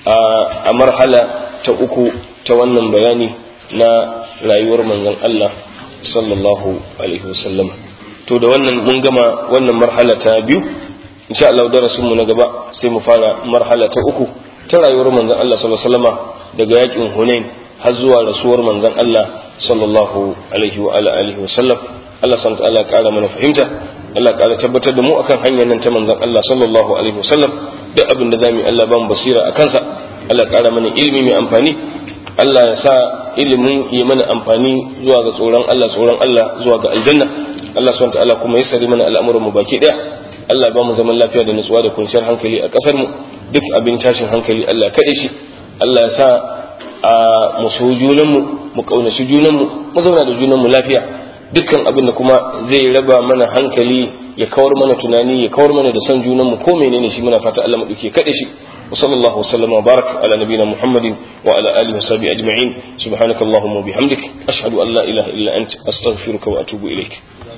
a marhala ta uku ta wannan bayani na rayuwar manzon Allah sallallahu alaihi wasallam to da wannan mun gama wannan marhala ta biyu insha Allah darasin mu na gaba sai mu fara marhala ta uku ta rayuwar manzon Allah sallallahu alaihi wasallama daga yakin Hunain har zuwa rasuwar manzon Allah sallallahu alaihi wa alihi wasallam Allah subhanahu wa ta'ala kara mana fahimta Allah kara tabbatar da mu akan hanyar nan ta manzon Allah sallallahu alaihi wasallam duk abin da zamu yi Allah ba mu basira a kansa Allah ƙara mana ilimi mai amfani Allah ya sa ilimin yi mana amfani zuwa ga tsoron Allah tsoron Allah zuwa ga aljanna Allah subhanahu ta'ala kuma ya sari mana al'amuran mu baki daya Allah ba mu zaman lafiya da nutsuwa da kwanciyar hankali a ƙasar mu duk abin tashin hankali Allah kaɗai shi Allah ya sa a mu so junan mu mu kaunaci junan mu mu zauna da junan mu lafiya dukkan abin da kuma zai raba mana hankali ya kawar mana tunani ya kawar mana da son junan mu ko menene shi muna fata Allah mu dauke kade shi wa sallallahu wa sallama wa barak ala nabiyina muhammadin wa ala alihi wa sahbihi ajma'in subhanakallahumma wa bihamdik ashhadu an la ilaha illa anta astaghfiruka wa atubu ilaik